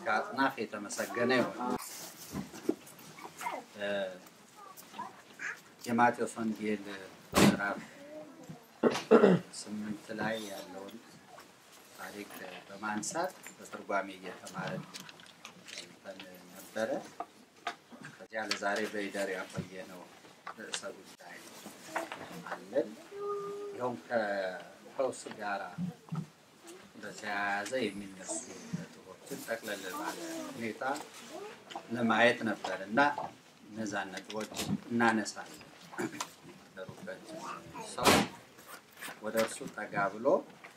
እስከ አጽናፍ የተመሰገነ ይሆን። የማቴዎስ ወንጌል ምዕራፍ ስምንት ላይ ያለውን ታሪክ በማንሳት በትርጓሜ እየተማረን ነበረ። ከዚያ ለዛሬ በይደር ያቆየነው ርዕሰ ጉዳይ አለን። ይኸውም ከፈውስ ጋራ በተያያዘ የሚነሱ ነጥቦችን ጠቅለል ባለ ሁኔታ ለማየት ነበር እና እነዛን ነጥቦች እናነሳለን። ደሩበት ሰው ወደ እርሱ ጠጋ ብሎ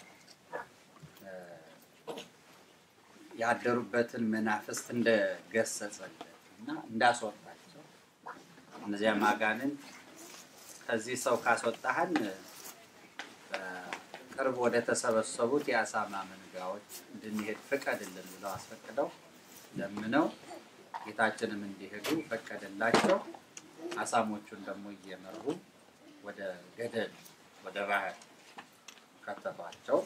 ያደሩበትን መናፍስት እንደገሰጸለት እና እንዳስወጣቸው እነዚያ አጋንንት ከዚህ ሰው ካስወጣህን ቅርብ ወደ ተሰበሰቡት የአሳማ መንጋዎች እንድንሄድ ፍቀድልን ብለው አስፈቅደው ለምነው ጌታችንም እንዲሄዱ ፈቀደላቸው። አሳሞቹን ደግሞ እየመሩ ወደ ገደል ወደ ባህር ከተቷቸው።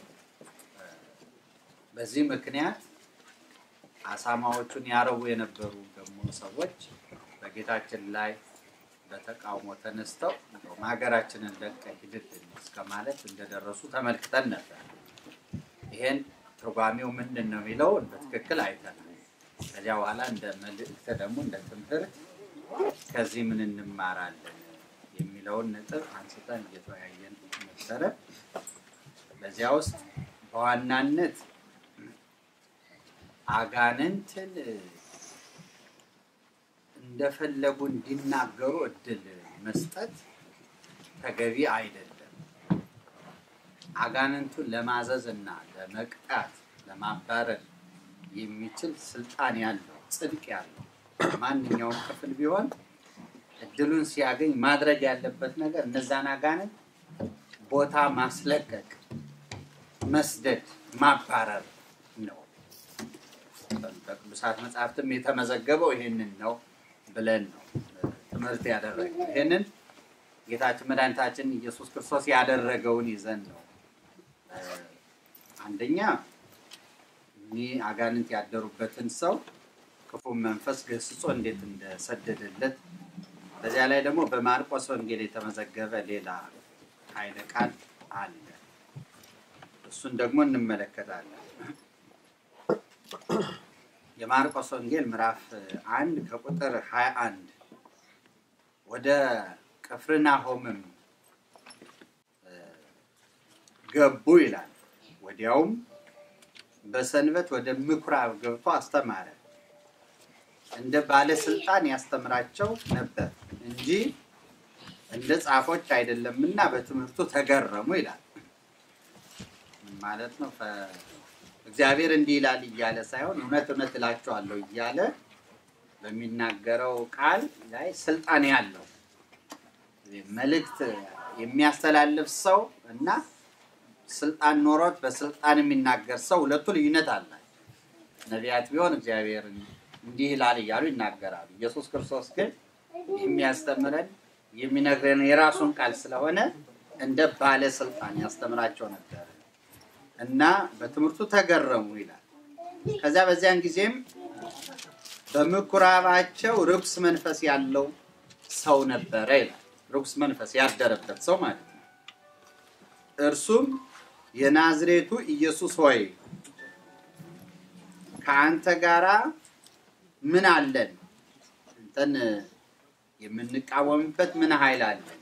በዚህ ምክንያት አሳማዎቹን ያረቡ የነበሩ ደግሞ ሰዎች በጌታችን ላይ በተቃውሞ ተነስተው እንደውም ሀገራችንን ለቀህ ሂድልን እስከ ማለት እንደደረሱ ተመልክተን ነበር። ይሄን ትርጓሜው ምንድን ነው የሚለውን በትክክል አይተናል። ከዚያ በኋላ እንደ መልእክት ደግሞ እንደ ትምህርት ከዚህ ምን እንማራለን የሚለውን ነጥብ አንስተን እየተወያየን ነበረ። በዚያ ውስጥ በዋናነት አጋንንትን እንደፈለጉ እንዲናገሩ እድል መስጠት ተገቢ አይደለም። አጋንንቱን ለማዘዝ እና ለመቅጣት ለማባረር የሚችል ስልጣን ያለው ጽድቅ ያለው ማንኛውም ክፍል ቢሆን እድሉን ሲያገኝ ማድረግ ያለበት ነገር እነዛን አጋንንት ቦታ ማስለቀቅ፣ መስደድ፣ ማባረር ነው። በቅዱሳት መጽሐፍትም የተመዘገበው ይሄንን ነው ብለን ነው ትምህርት ያደረግነው። ይህንን ጌታችን መድኃኒታችን ኢየሱስ ክርስቶስ ያደረገውን ይዘን ነው። አንደኛ እኒህ አጋንንት ያደሩበትን ሰው ክፉ መንፈስ ገስጾ እንዴት እንደሰደደለት፣ በዚያ ላይ ደግሞ በማርቆስ ወንጌል የተመዘገበ ሌላ ኃይለ ቃል አለ። እሱን ደግሞ እንመለከታለን። የማርቆስ ወንጌል ምዕራፍ አንድ ከቁጥር 21 ወደ ቅፍርናሆምም ገቡ ይላል። ወዲያውም በሰንበት ወደ ምኩራብ ገብቶ አስተማረ። እንደ ባለስልጣን ያስተምራቸው ነበር እንጂ እንደ ጻፎች አይደለምና በትምህርቱ ተገረሙ ይላል። ማለት ነው እግዚአብሔር እንዲህ ይላል እያለ ሳይሆን እውነት እውነት እላቸዋለሁ እያለ በሚናገረው ቃል ላይ ስልጣን ያለው መልእክት የሚያስተላልፍ ሰው እና ስልጣን ኖሮት በስልጣን የሚናገር ሰው ሁለቱ ልዩነት አላቸው። ነቢያት ቢሆን እግዚአብሔር እንዲህ ይላል እያሉ ይናገራሉ። ኢየሱስ ክርስቶስ ግን የሚያስተምረን የሚነግረን የራሱን ቃል ስለሆነ እንደ ባለስልጣን ያስተምራቸው ነበር እና በትምህርቱ ተገረሙ ይላል። ከዚያ በዚያን ጊዜም በምኩራባቸው ርኩስ መንፈስ ያለው ሰው ነበረ ይላል። ርኩስ መንፈስ ያደረበት ሰው ማለት ነው። እርሱም የናዝሬቱ ኢየሱስ ሆይ ከአንተ ጋራ ምን አለን? እንተን የምንቃወምበት ምን ኃይል አለን?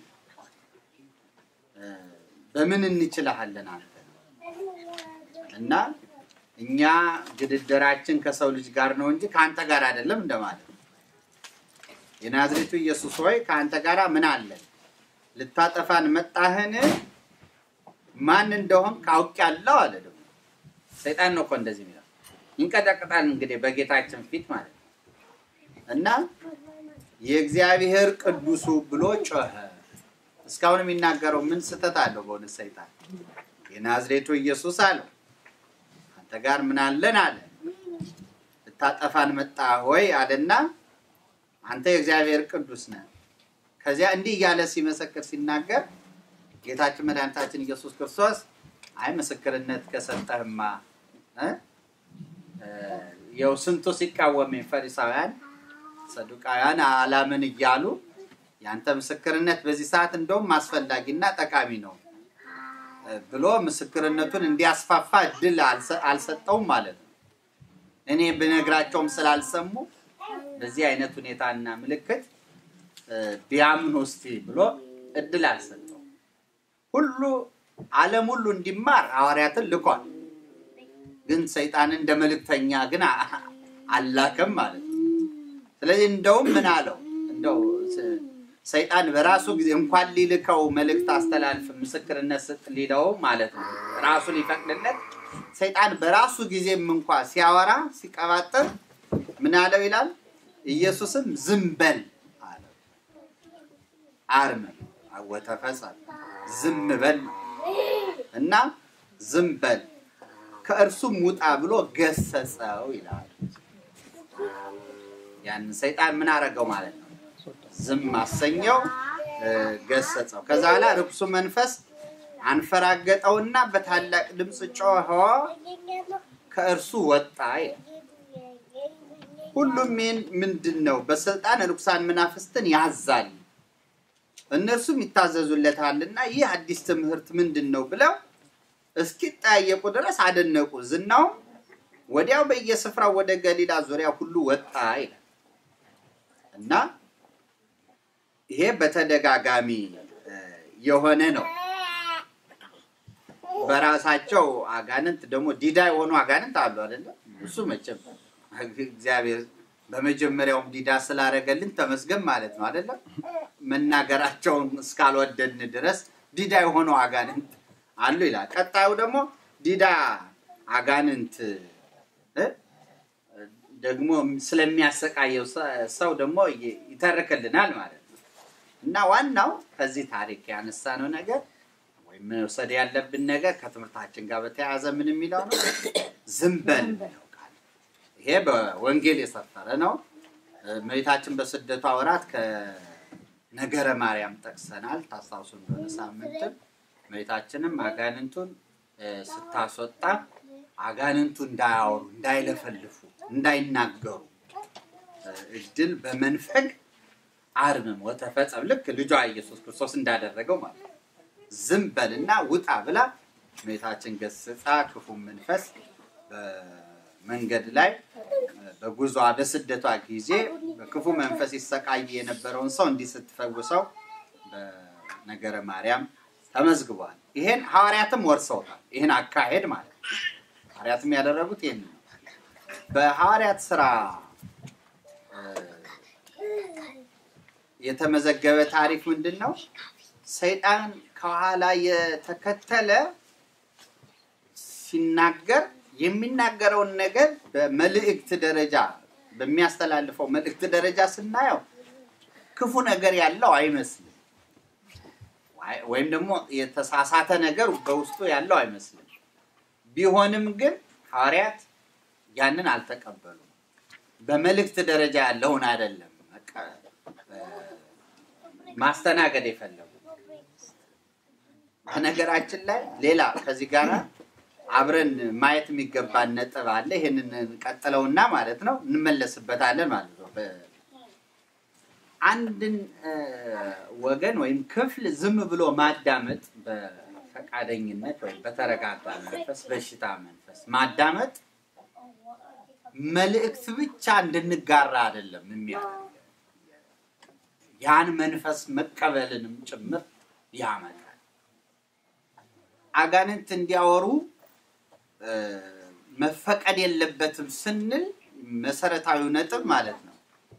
በምን እንችልሃለን አንተ እና እኛ ግድደራችን ከሰው ልጅ ጋር ነው እንጂ ከአንተ ጋር አይደለም እንደማለት ነው። የናዝሬቱ ኢየሱስ ሆይ ከአንተ ጋር ምን አለን? ልታጠፋን መጣህን? ማን እንደሆን ካውቄያለሁ አለ። ደግሞ ሰይጣን ነው እኮ እንደዚህ የሚለው ይንቀጠቅጣል። እንግዲህ በጌታችን ፊት ማለት ነው እና የእግዚአብሔር ቅዱሱ ብሎ ጮኸ። እስካሁን የሚናገረው ምን ስህተት አለው? በእውነት ሰይጣን የናዝሬቱ ኢየሱስ አለው አንተ ጋር ምን አለን አለ። ልታጠፋን መጣ ሆይ አለና አንተ የእግዚአብሔር ቅዱስ ነህ። ከዚያ እንዲህ እያለ ሲመሰክር ሲናገር ጌታችን መድኃኒታችን ኢየሱስ ክርስቶስ አይ ምስክርነት ከሰጠህማ ያው ስንቱ ሲቃወም ፈሪሳውያን፣ ሰዱቃውያን አላምን እያሉ ያንተ ምስክርነት በዚህ ሰዓት እንደውም አስፈላጊና ጠቃሚ ነው ብሎ ምስክርነቱን እንዲያስፋፋ እድል አልሰጠውም ማለት ነው። እኔ ብነግራቸውም ስላልሰሙ በዚህ አይነት ሁኔታና ምልክት ቢያምኑ እስቲ ብሎ እድል አልሰጠው። ሁሉ ዓለም ሁሉ እንዲማር ሐዋርያትን ልኳል። ግን ሰይጣን እንደ መልእክተኛ ግን አላከም ማለት ነው። ስለዚህ እንደውም ምን አለው እንደው ሰይጣን በራሱ ጊዜ እንኳን ሊልከው መልእክት አስተላልፍ ምስክርነት ስጥ ሊለው ማለት ነው ራሱ ሊፈቅድለት ሰይጣን በራሱ ጊዜም እንኳ ሲያወራ ሲቀባጥር ምን አለው ይላል ኢየሱስም ዝም በል አለው አርመ ወተፈጸመ ዝም በል እና ዝም በል ከእርሱም ውጣ ብሎ ገሰጸው ይላል ያንን ሰይጣን ምን አደረገው ማለት ነው ዝም አሰኘው ገሰጸው ከዛ በኋላ ርኩሱ መንፈስ አንፈራገጠውና በታላቅ ድምፅ ጮኸ ከእርሱ ወጣ ይላል ሁሉም ይህን ምንድን ነው በስልጣን ርኩሳን መናፍስትን ያዛል እነርሱም ይታዘዙለታልና ይህ አዲስ ትምህርት ምንድን ነው ብለው እስኪጠያየቁ ድረስ አደነቁ ዝናውም ወዲያው በየስፍራው ወደ ገሊላ ዙሪያ ሁሉ ወጣ ይላል እና ይሄ በተደጋጋሚ የሆነ ነው በራሳቸው አጋንንት ደግሞ ዲዳ የሆኑ አጋንንት አሉ አይደለም እሱ መቼም እግዚአብሔር በመጀመሪያውም ዲዳ ስላደረገልን ተመስገን ማለት ነው አይደለም መናገራቸውን እስካልወደድን ድረስ ዲዳ የሆኑ አጋንንት አሉ ይላል ቀጣዩ ደግሞ ዲዳ አጋንንት ደግሞ ስለሚያሰቃየው ሰው ደግሞ ይተርክልናል ማለት ነው እና ዋናው ከዚህ ታሪክ ያነሳነው ነገር ወይም መውሰድ ያለብን ነገር ከትምህርታችን ጋር በተያያዘ ምን የሚለው ነው ዝም በል ቃል ይሄ በወንጌል የሰፈረ ነው እመቤታችን በስደቷ ወራት ከነገረ ማርያም ጠቅሰናል ታስታውሱ እንደሆነ ሳምንትም እመቤታችንም አጋንንቱን ስታስወጣ አጋንንቱ እንዳያወሩ እንዳይለፈልፉ እንዳይናገሩ እድል በመንፈግ አርምም ወተፈጸም ልክ ልጇ ኢየሱስ ክርስቶስ እንዳደረገው ማለት ነው ዝም በልና ውጣ ብላ እመቤታችን ገስጻ ክፉ መንፈስ በመንገድ ላይ በጉዟ በስደቷ ጊዜ በክፉ መንፈስ ይሰቃይ የነበረውን ሰው እንዲህ ስትፈውሰው በነገረ ማርያም ተመዝግቧል ይሄን ሐዋርያትም ወርሰውታል ይህን አካሄድ ማለት ነው ሐዋርያትም ያደረጉት ይህን ነው በሐዋርያት ስራ የተመዘገበ ታሪክ ምንድን ነው ሰይጣን ከኋላ የተከተለ ሲናገር የሚናገረውን ነገር በመልእክት ደረጃ በሚያስተላልፈው መልእክት ደረጃ ስናየው ክፉ ነገር ያለው አይመስልም ወይም ደግሞ የተሳሳተ ነገር በውስጡ ያለው አይመስልም ቢሆንም ግን ሐዋርያት ያንን አልተቀበሉም በመልእክት ደረጃ ያለውን አይደለም ማስተናገድ የፈለጉ በነገራችን ላይ ሌላ ከዚህ ጋር አብረን ማየት የሚገባን ነጥብ አለ ይህንን ቀጥለውና ማለት ነው እንመለስበታለን ማለት ነው አንድን ወገን ወይም ክፍል ዝም ብሎ ማዳመጥ በፈቃደኝነት ወይም በተረጋጋ መንፈስ በሽታ መንፈስ ማዳመጥ መልእክት ብቻ እንድንጋራ አይደለም የሚያደርግ ያን መንፈስ መቀበልንም ጭምር ያመጣል አጋንንት እንዲያወሩ መፈቀድ የለበትም ስንል መሰረታዊ ነጥብ ማለት ነው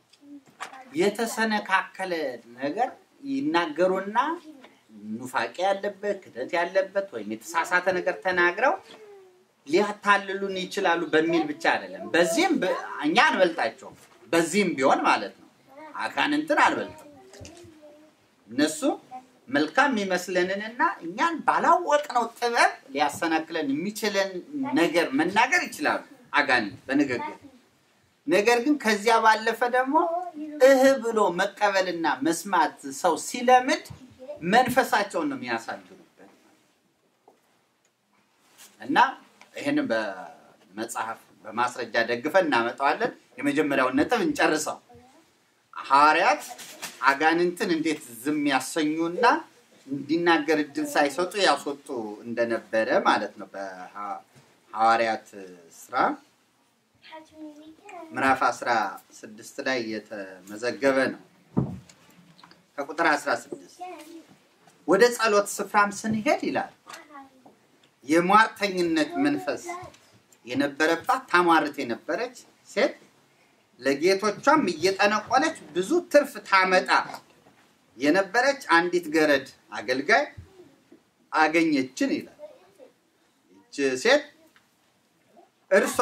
የተሰነካከለ ነገር ይናገሩና ኑፋቄ ያለበት ክደት ያለበት ወይም የተሳሳተ ነገር ተናግረው ሊያታልሉን ይችላሉ በሚል ብቻ አይደለም በዚህም እኛ አንበልጣቸውም በዚህም ቢሆን ማለት ነው አጋንንትን አልበልጥም እነሱ መልካም የሚመስለንንና እኛን ባላወቅነው ጥበብ ሊያሰናክለን የሚችለን ነገር መናገር ይችላሉ አጋንንት በንግግር ነገር ግን ከዚያ ባለፈ ደግሞ እህ ብሎ መቀበልና መስማት ሰው ሲለምድ መንፈሳቸውን ነው የሚያሳድሩበት እና ይህን በመጽሐፍ በማስረጃ ደግፈን እናመጣዋለን። የመጀመሪያውን ነጥብ እንጨርሰው። ሐዋርያት አጋንንትን እንዴት ዝም ያሰኙና እንዲናገር እድል ሳይሰጡ ያስወጡ እንደነበረ ማለት ነው። በሐዋርያት ስራ ምዕራፍ 16 ላይ የተመዘገበ ነው። ከቁጥር 16 ወደ ጸሎት ስፍራም ስንሄድ ይላል የሟርተኝነት መንፈስ የነበረባት ታሟርት የነበረች ሴት ለጌቶቿም እየጠነቆለች ብዙ ትርፍ ታመጣ የነበረች አንዲት ገረድ አገልጋይ አገኘችን ይላል። ይች ሴት እርሷ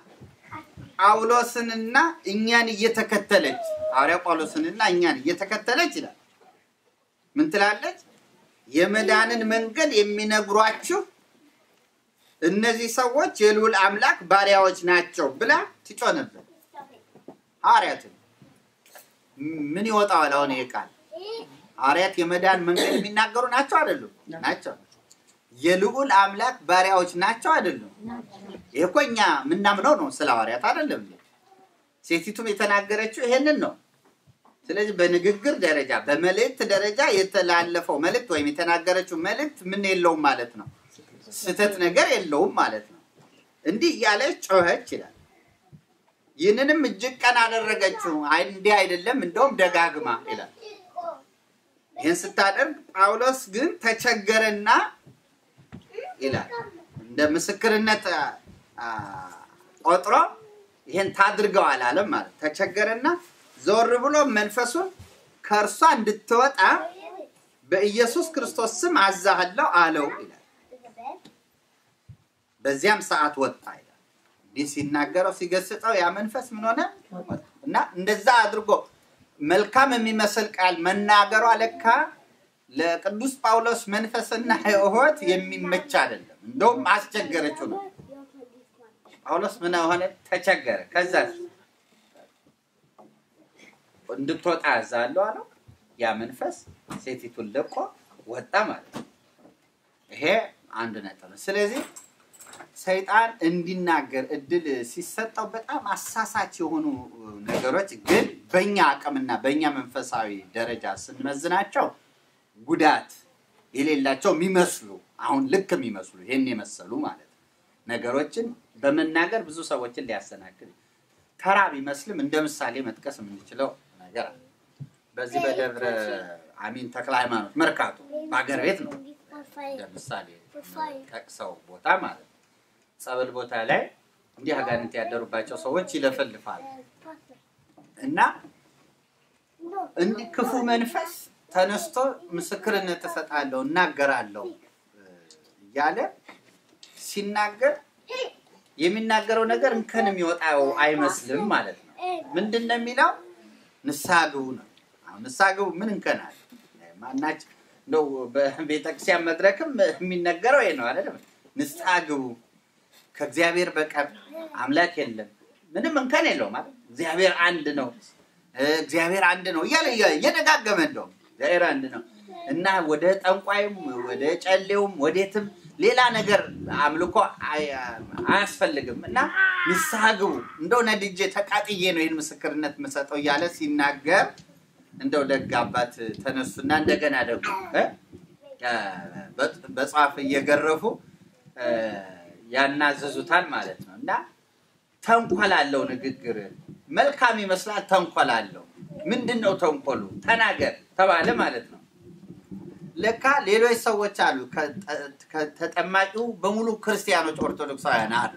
ጳውሎስንና እኛን እየተከተለች ሐዋርያ ጳውሎስንና እኛን እየተከተለች ይላል ምን ትላለች? የመዳንን መንገድ የሚነግሯችሁ እነዚህ ሰዎች የልዑል አምላክ ባሪያዎች ናቸው ብላ ትጮ ነበር። ሐዋርያትን ምን ይወጣዋል? አሁን ይሄ ቃል ሐዋርያት የመዳን መንገድ የሚናገሩ ናቸው አይደሉም? ናቸው። የልዑል አምላክ ባሪያዎች ናቸው አይደሉም? ይሄ እኮ እኛ የምናምነው ነው ስለ ሐዋርያት አይደለም። ሴቲቱም የተናገረችው ይሄንን ነው። ስለዚህ በንግግር ደረጃ በመልእክት ደረጃ የተላለፈው መልእክት ወይም የተናገረችው መልእክት ምን የለውም ማለት ነው፣ ስህተት ነገር የለውም ማለት ነው። እንዲህ እያለች ጮኸች ይላል። ይህንንም እጅግ ቀን አደረገችው። አይ እንዲህ አይደለም እንደውም ደጋግማ ይላል። ይህን ስታደርግ ጳውሎስ ግን ተቸገረና ይላል እንደ ምስክርነት አ፣ ቆጥሮ ይሄን ታድርገው አላለም ማለት ተቸገረና ዞር ብሎ መንፈሱን ከእርሷ እንድትወጣ በኢየሱስ ክርስቶስ ስም አዛሃለሁ አለው ይላል። በዚያም ሰዓት ወጣ ይላል። እንዲህ ሲናገረው ሲገስጸው ያ መንፈስ ምን ሆነ እና እንደዛ አድርጎ መልካም የሚመስል ቃል መናገሯ ለካ ለቅዱስ ጳውሎስ መንፈስና ሕይወት የሚመች አይደለም። እንደውም አስቸገረችው ነው። ጳውሎስ ምን ሆነ? ተቸገረ። ከዛ እንድትወጣ ያዛለሁ አለው። ያ መንፈስ ሴቲቱን ለቆ ወጣ ማለት ነው። ይሄ አንድ ነጥብ ነው። ስለዚህ ሰይጣን እንዲናገር እድል ሲሰጠው በጣም አሳሳች የሆኑ ነገሮች ግን በእኛ አቅምና በእኛ መንፈሳዊ ደረጃ ስንመዝናቸው ጉዳት የሌላቸው የሚመስሉ አሁን ልክ የሚመስሉ ይህን የመሰሉ ማለት ነው ነገሮችን በመናገር ብዙ ሰዎችን ሊያሰናክል ተራ ቢመስልም እንደ ምሳሌ መጥቀስ የምንችለው ነገር አለ። በዚህ በደብረ አሚን ተክለ ሃይማኖት መርካቶ በሀገር ቤት ነው እንደ ምሳሌ ጠቅሰው ቦታ ማለት ነው። ጸበል ቦታ ላይ እንዲህ አጋንንት ያደሩባቸው ሰዎች ይለፈልፋሉ እና እንዲህ ክፉ መንፈስ ተነስቶ ምስክርነት እሰጣለሁ እናገራለሁ እያለ ሲናገር የሚናገረው ነገር እንከን የሚወጣው አይመስልም ማለት ነው። ምንድን ነው የሚለው? ንስሐ ግቡ ነው። አሁን ንስሐ ግቡ ምን እንከን አለ? ማናች እንደው በቤተክርስቲያን መድረክም የሚነገረው ይሄ ነው አይደለም? ንስሐ ግቡ ከእግዚአብሔር በቀር አምላክ የለም፣ ምንም እንከን የለው ማለት እግዚአብሔር አንድ ነው፣ እግዚአብሔር አንድ ነው እያለ እየደጋገመ እንደውም እግዚአብሔር አንድ ነው እና ወደ ጠንቋይም ወደ ጨሌውም ወዴትም ሌላ ነገር አምልኮ አያስፈልግም እና ንስሐ ግቡ፣ እንደው ነድጄ ተቃጥዬ ነው ይህን ምስክርነት የምሰጠው እያለ ሲናገር እንደው ደግ አባት ተነሱና እንደገና ደግሞ በጽዋፍ እየገረፉ ያናዘዙታል ማለት ነው እና ተንኮል አለው ንግግር መልካም ይመስላል፣ ተንኮል አለው። ምንድን ነው ተንኮሉ? ተናገር ተባለ ማለት ነው። ለካ ሌሎች ሰዎች አሉ። ተጠማቂው በሙሉ ክርስቲያኖች ኦርቶዶክሳውያን አሉ።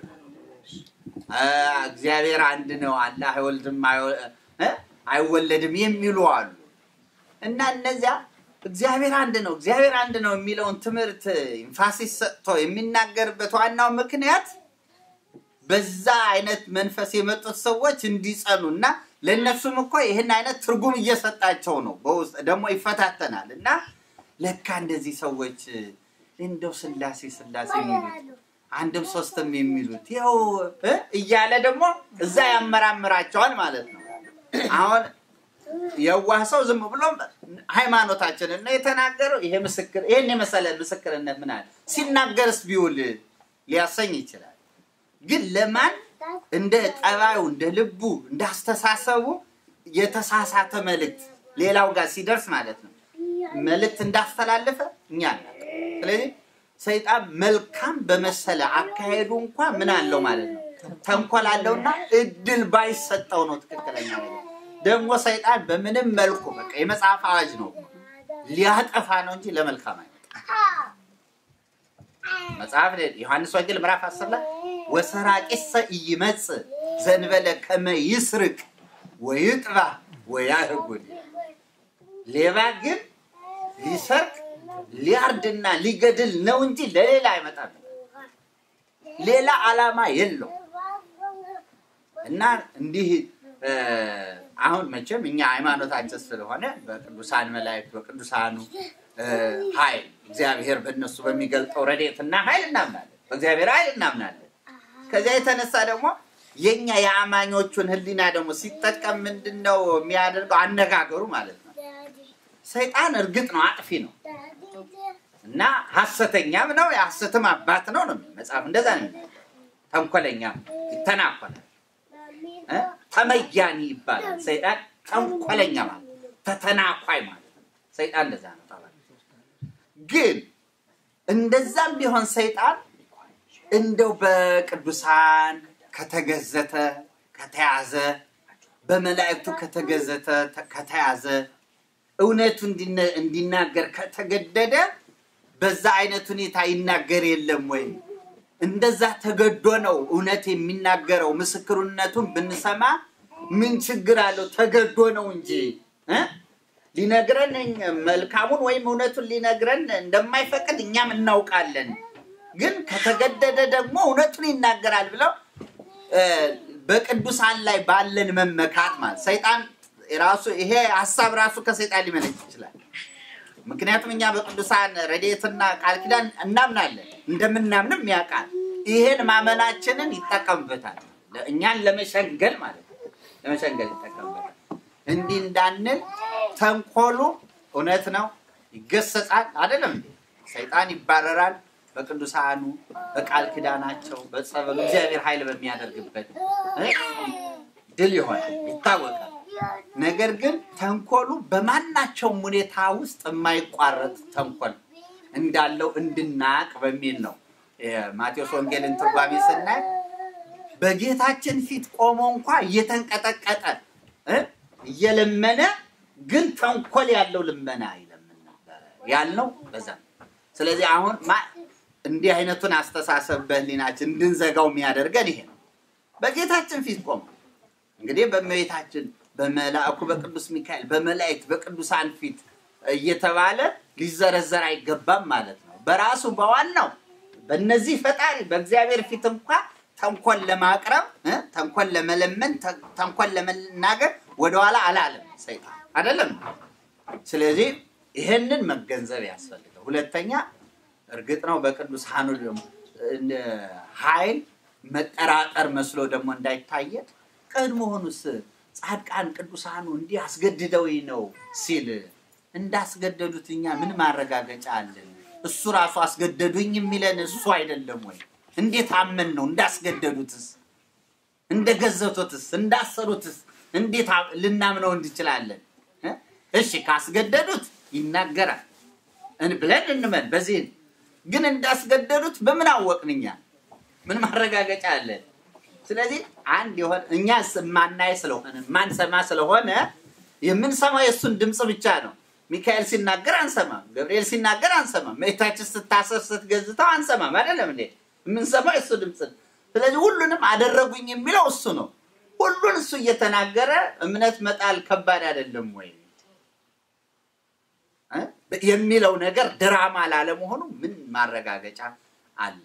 እግዚአብሔር አንድ ነው፣ አላህ አይወልድም አይወለድም የሚሉ አሉ እና እነዚያ እግዚአብሔር አንድ ነው እግዚአብሔር አንድ ነው የሚለውን ትምህርት ኢንፋሲስ ሰጥቶ የሚናገርበት ዋናው ምክንያት በዛ አይነት መንፈስ የመጡት ሰዎች እንዲጸኑ እና ለእነሱም እኮ ይህን አይነት ትርጉም እየሰጣቸው ነው። በውስጥ ደግሞ ይፈታተናል እና ለካ እንደዚህ ሰዎች እንደው ስላሴ ስላሴ የሚሉት አንድም ሶስትም የሚሉት ይኸው እያለ ደግሞ እዛ ያመራምራቸዋል ማለት ነው። አሁን የዋህ ሰው ዝም ብሎ ሃይማኖታችንን ነው የተናገረው። ይሄ ምስክር ይሄን የመሰለ ምስክርነት ምን አለ ሲናገርስ ቢውል ሊያሰኝ ይችላል። ግን ለማን እንደ ጠባዩ እንደ ልቡ እንደ አስተሳሰቡ የተሳሳተ መልእክት ሌላው ጋር ሲደርስ ማለት ነው መልእክት እንዳስተላለፈ እኛ እናውቅ። ስለዚህ ሰይጣን መልካም በመሰለ አካሄዱ እንኳ ምን አለው ማለት ነው ተንኮል አለውና እድል ባይሰጠው ነው ትክክለኛ ነገር። ደግሞ ሰይጣን በምንም መልኩ በቃ የመጽሐፍ አዋጅ ነው ሊያጠፋ ነው እንጂ ለመልካም አይመጣም። መጽሐፍ ዮሐንስ ወንጌል ምዕራፍ 10 ላይ ወሰራቂሰ ኢይመጽእ ዘንበለ ከመ ይስርቅ ወይጥባ ወያህጉድ ሌባ ግን ሊሰርቅ ሊያርድና ሊገድል ነው እንጂ ለሌላ አይመጣም። ሌላ ዓላማ የለው እና እንዲህ አሁን መቼም እኛ ሃይማኖታችን ስለሆነ በቅዱሳን መላእክት በቅዱሳኑ ኃይል እግዚአብሔር በእነሱ በሚገልጠው ረድኤትና ኃይል እናምናለን። በእግዚአብሔር ኃይል እናምናለን። ከዚያ የተነሳ ደግሞ የኛ የአማኞቹን ሕሊና ደግሞ ሲጠቀም ምንድን ነው የሚያደርገው? አነጋገሩ ማለት ነው። ሰይጣን እርግጥ ነው አጥፊ ነው እና ሐሰተኛም ነው የሐሰትም አባት ነው ነው መጽሐፍ እንደዛ ነው የሚለው። ተንኮለኛም ይተናኮላል፣ ተመያኒ ይባላል። ሰይጣን ተንኮለኛ ማለት ተተናኳይ ማለት ነው። ሰይጣን እንደዛ ነው። ግን እንደዛም ቢሆን ሰይጣን እንደው በቅዱሳን ከተገዘተ ከተያዘ በመላእክቱ ከተገዘተ ከተያዘ እውነቱ እንዲናገር ከተገደደ በዛ አይነት ሁኔታ ይናገር የለም ወይ? እንደዛ ተገዶ ነው እውነት የሚናገረው። ምስክርነቱን ብንሰማ ምን ችግር አለው? ተገዶ ነው እንጂ እ ሊነግረን መልካሙን ወይም እውነቱን ሊነግረን እንደማይፈቅድ እኛም እናውቃለን። ግን ከተገደደ ደግሞ እውነቱን ይናገራል ብለው በቅዱሳን ላይ ባለን መመካት ማለት ሰይጣን ራሱ ይሄ ሀሳብ ራሱ ከሰይጣን ሊመነጭ ይችላል። ምክንያቱም እኛ በቅዱሳን ረድኤትና ቃል ኪዳን እናምናለን፣ እንደምናምንም ያውቃል። ይሄን ማመናችንን ይጠቀምበታል፣ እኛን ለመሸንገል ማለት ነው። ለመሸንገል ይጠቀምበታል። እንዲህ እንዳንል ተንኮሉ እውነት ነው፣ ይገሰጻል። አይደለም እንዴ? ሰይጣን ይባረራል በቅዱሳኑ በቃል ኪዳናቸው በጸበሉ እግዚአብሔር ኃይል በሚያደርግበት ድል ይሆናል፣ ይታወቃል። ነገር ግን ተንኮሉ በማናቸውም ሁኔታ ውስጥ የማይቋረጥ ተንኮል እንዳለው እንድናቅ በሚል ነው። ማቴዎስ ወንጌልን ትርጓሜ ስናይ በጌታችን ፊት ቆሞ እንኳ እየተንቀጠቀጠ እየለመነ ግን ተንኮል ያለው ልመና ይለምን ነበረ ያልነው በዛ ነው። ስለዚህ አሁን እንዲህ አይነቱን አስተሳሰብ በህሊናችን እንድንዘጋው የሚያደርገን ይሄ ነው። በጌታችን ፊት ቆሞ እንግዲህ በእመቤታችን በመላእኩ በቅዱስ ሚካኤል በመላእክት በቅዱሳን ፊት እየተባለ ሊዘረዘር አይገባም ማለት ነው። በራሱ በዋናው በእነዚህ ፈጣሪ በእግዚአብሔር ፊት እንኳ ተንኮል ለማቅረብ ተንኮል ለመለመን ተንኮል ለመናገር ወደኋላ አላለም ሰይጣን አይደለም። ስለዚህ ይህንን መገንዘብ ያስፈልገው። ሁለተኛ እርግጥ ነው በቅዱሳኑ ኃይል መጠራጠር መስሎ ደግሞ እንዳይታየን ቀድሞውኑስ ጻድቃን ቅዱሳኑ እንዲህ አስገድደው ነው ሲል እንዳስገደዱት እኛ ምን ማረጋገጫ አለን? እሱ ራሱ አስገደዱኝ የሚለን እሱ አይደለም ወይ? እንዴት አመን ነው? እንዳስገደዱትስ፣ እንደገዘቱትስ፣ እንዳሰሩትስ እንዴት ልናምነው እንችላለን? እሺ ካስገደዱት ይናገራል ብለን እንመን። በዚህ ግን እንዳስገደዱት በምን አወቅን እኛ? ምን ማረጋገጫ አለን? ስለዚህ አንድ የሆነ እኛ ማናይ ስለሆነ ማንሰማ ስለሆነ የምንሰማው የእሱን ድምፅ ብቻ ነው። ሚካኤል ሲናገር አንሰማም፣ ገብርኤል ሲናገር አንሰማም፣ እመቤታችን ስታሰር ስትገዝተው አንሰማም። አይደለም እንዴ? የምንሰማው የእሱ ድምፅ ነው። ስለዚህ ሁሉንም አደረጉኝ የሚለው እሱ ነው። ሁሉን እሱ እየተናገረ እምነት መጣል ከባድ አይደለም ወይ የሚለው ነገር ድራማ ላለመሆኑ ምን ማረጋገጫ አለን?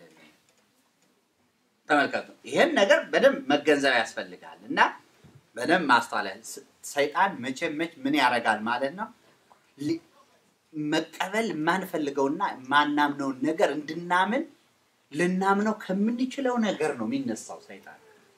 ተመልከቱ። ይህን ነገር በደንብ መገንዘብ ያስፈልጋል እና በደንብ ማስተዋል። ሰይጣን መቼም መች ምን ያደርጋል ማለት ነው መቀበል የማንፈልገውና የማናምነውን ነገር እንድናምን ልናምነው ከምንችለው ነገር ነው የሚነሳው ሰይጣን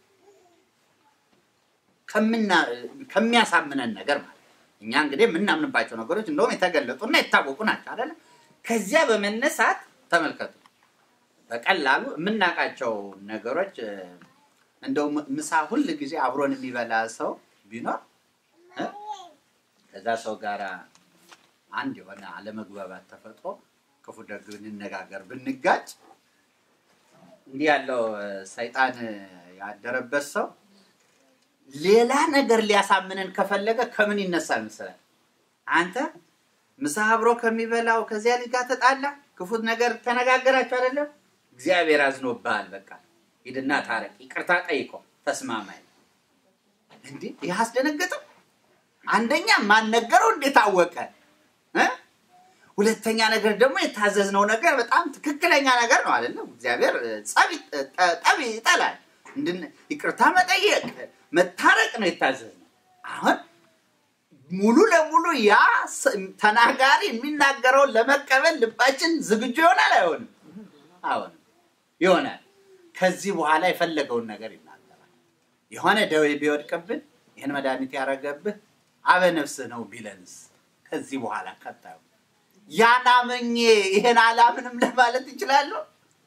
ከሚያሳምነን ነገር ማለት እኛ እንግዲህ የምናምንባቸው ነገሮች እንደውም የተገለጡና የታወቁ ናቸው አይደለ? ከዚያ በመነሳት ተመልከቱ፣ በቀላሉ የምናውቃቸው ነገሮች እንደው ም- ምሳ ሁል ጊዜ አብሮን የሚበላ ሰው ቢኖር እ? ከዛ ሰው ጋር አንድ የሆነ አለመግባባት ተፈጥሮ ክፉ ደግ ብንነጋገር ብንጋጭ እንዲህ ያለው እ፣ ሰይጣን እ፣ ያደረበት ሰው ሌላ ነገር ሊያሳምነን ከፈለገ ከምን ይነሳል መሰለህ? አንተ ምሳ አብሮ ከሚበላው ከዚያ ልጅ ጋር ተጣላ፣ ክፉ ነገር ተነጋገራችሁ አይደለም? እግዚአብሔር አዝኖብሃል። በቃ ሂድና ታረቅ፣ ይቅርታ ጠይቆ ተስማማኝ። እንዲህ ይህ አስደነገጠው። አንደኛ ማን ነገረው? እንዴት አወቀ? እ? ሁለተኛ ነገር ደግሞ የታዘዝነው ነገር በጣም ትክክለኛ ነገር ነው አይደለም? እግዚአብሔር እ፣ ጸብ ይ- ጠ- ጠብ ይጠላል። እንድን- ይቅርታ መጠየቅ መታረቅ ነው የታዘዝነው። አሁን ሙሉ ለሙሉ ያ ስ- ተናጋሪ የሚናገረውን ለመቀበል ልባችን ዝግጁ ይሆናል አይሆንም? አሁንም ይሆናል። ከዚህ በኋላ የፈለገውን ነገር ይናገራል። የሆነ ደዌ ቢወድቅብን ይህን መድኃኒት ያደረገብህ አበ ነፍስህ ነው ቢለንስ ከዚህ በኋላ ቀጣዩ ያን አመኜ ይሄን አላምንም ለማለት ይችላለሁ?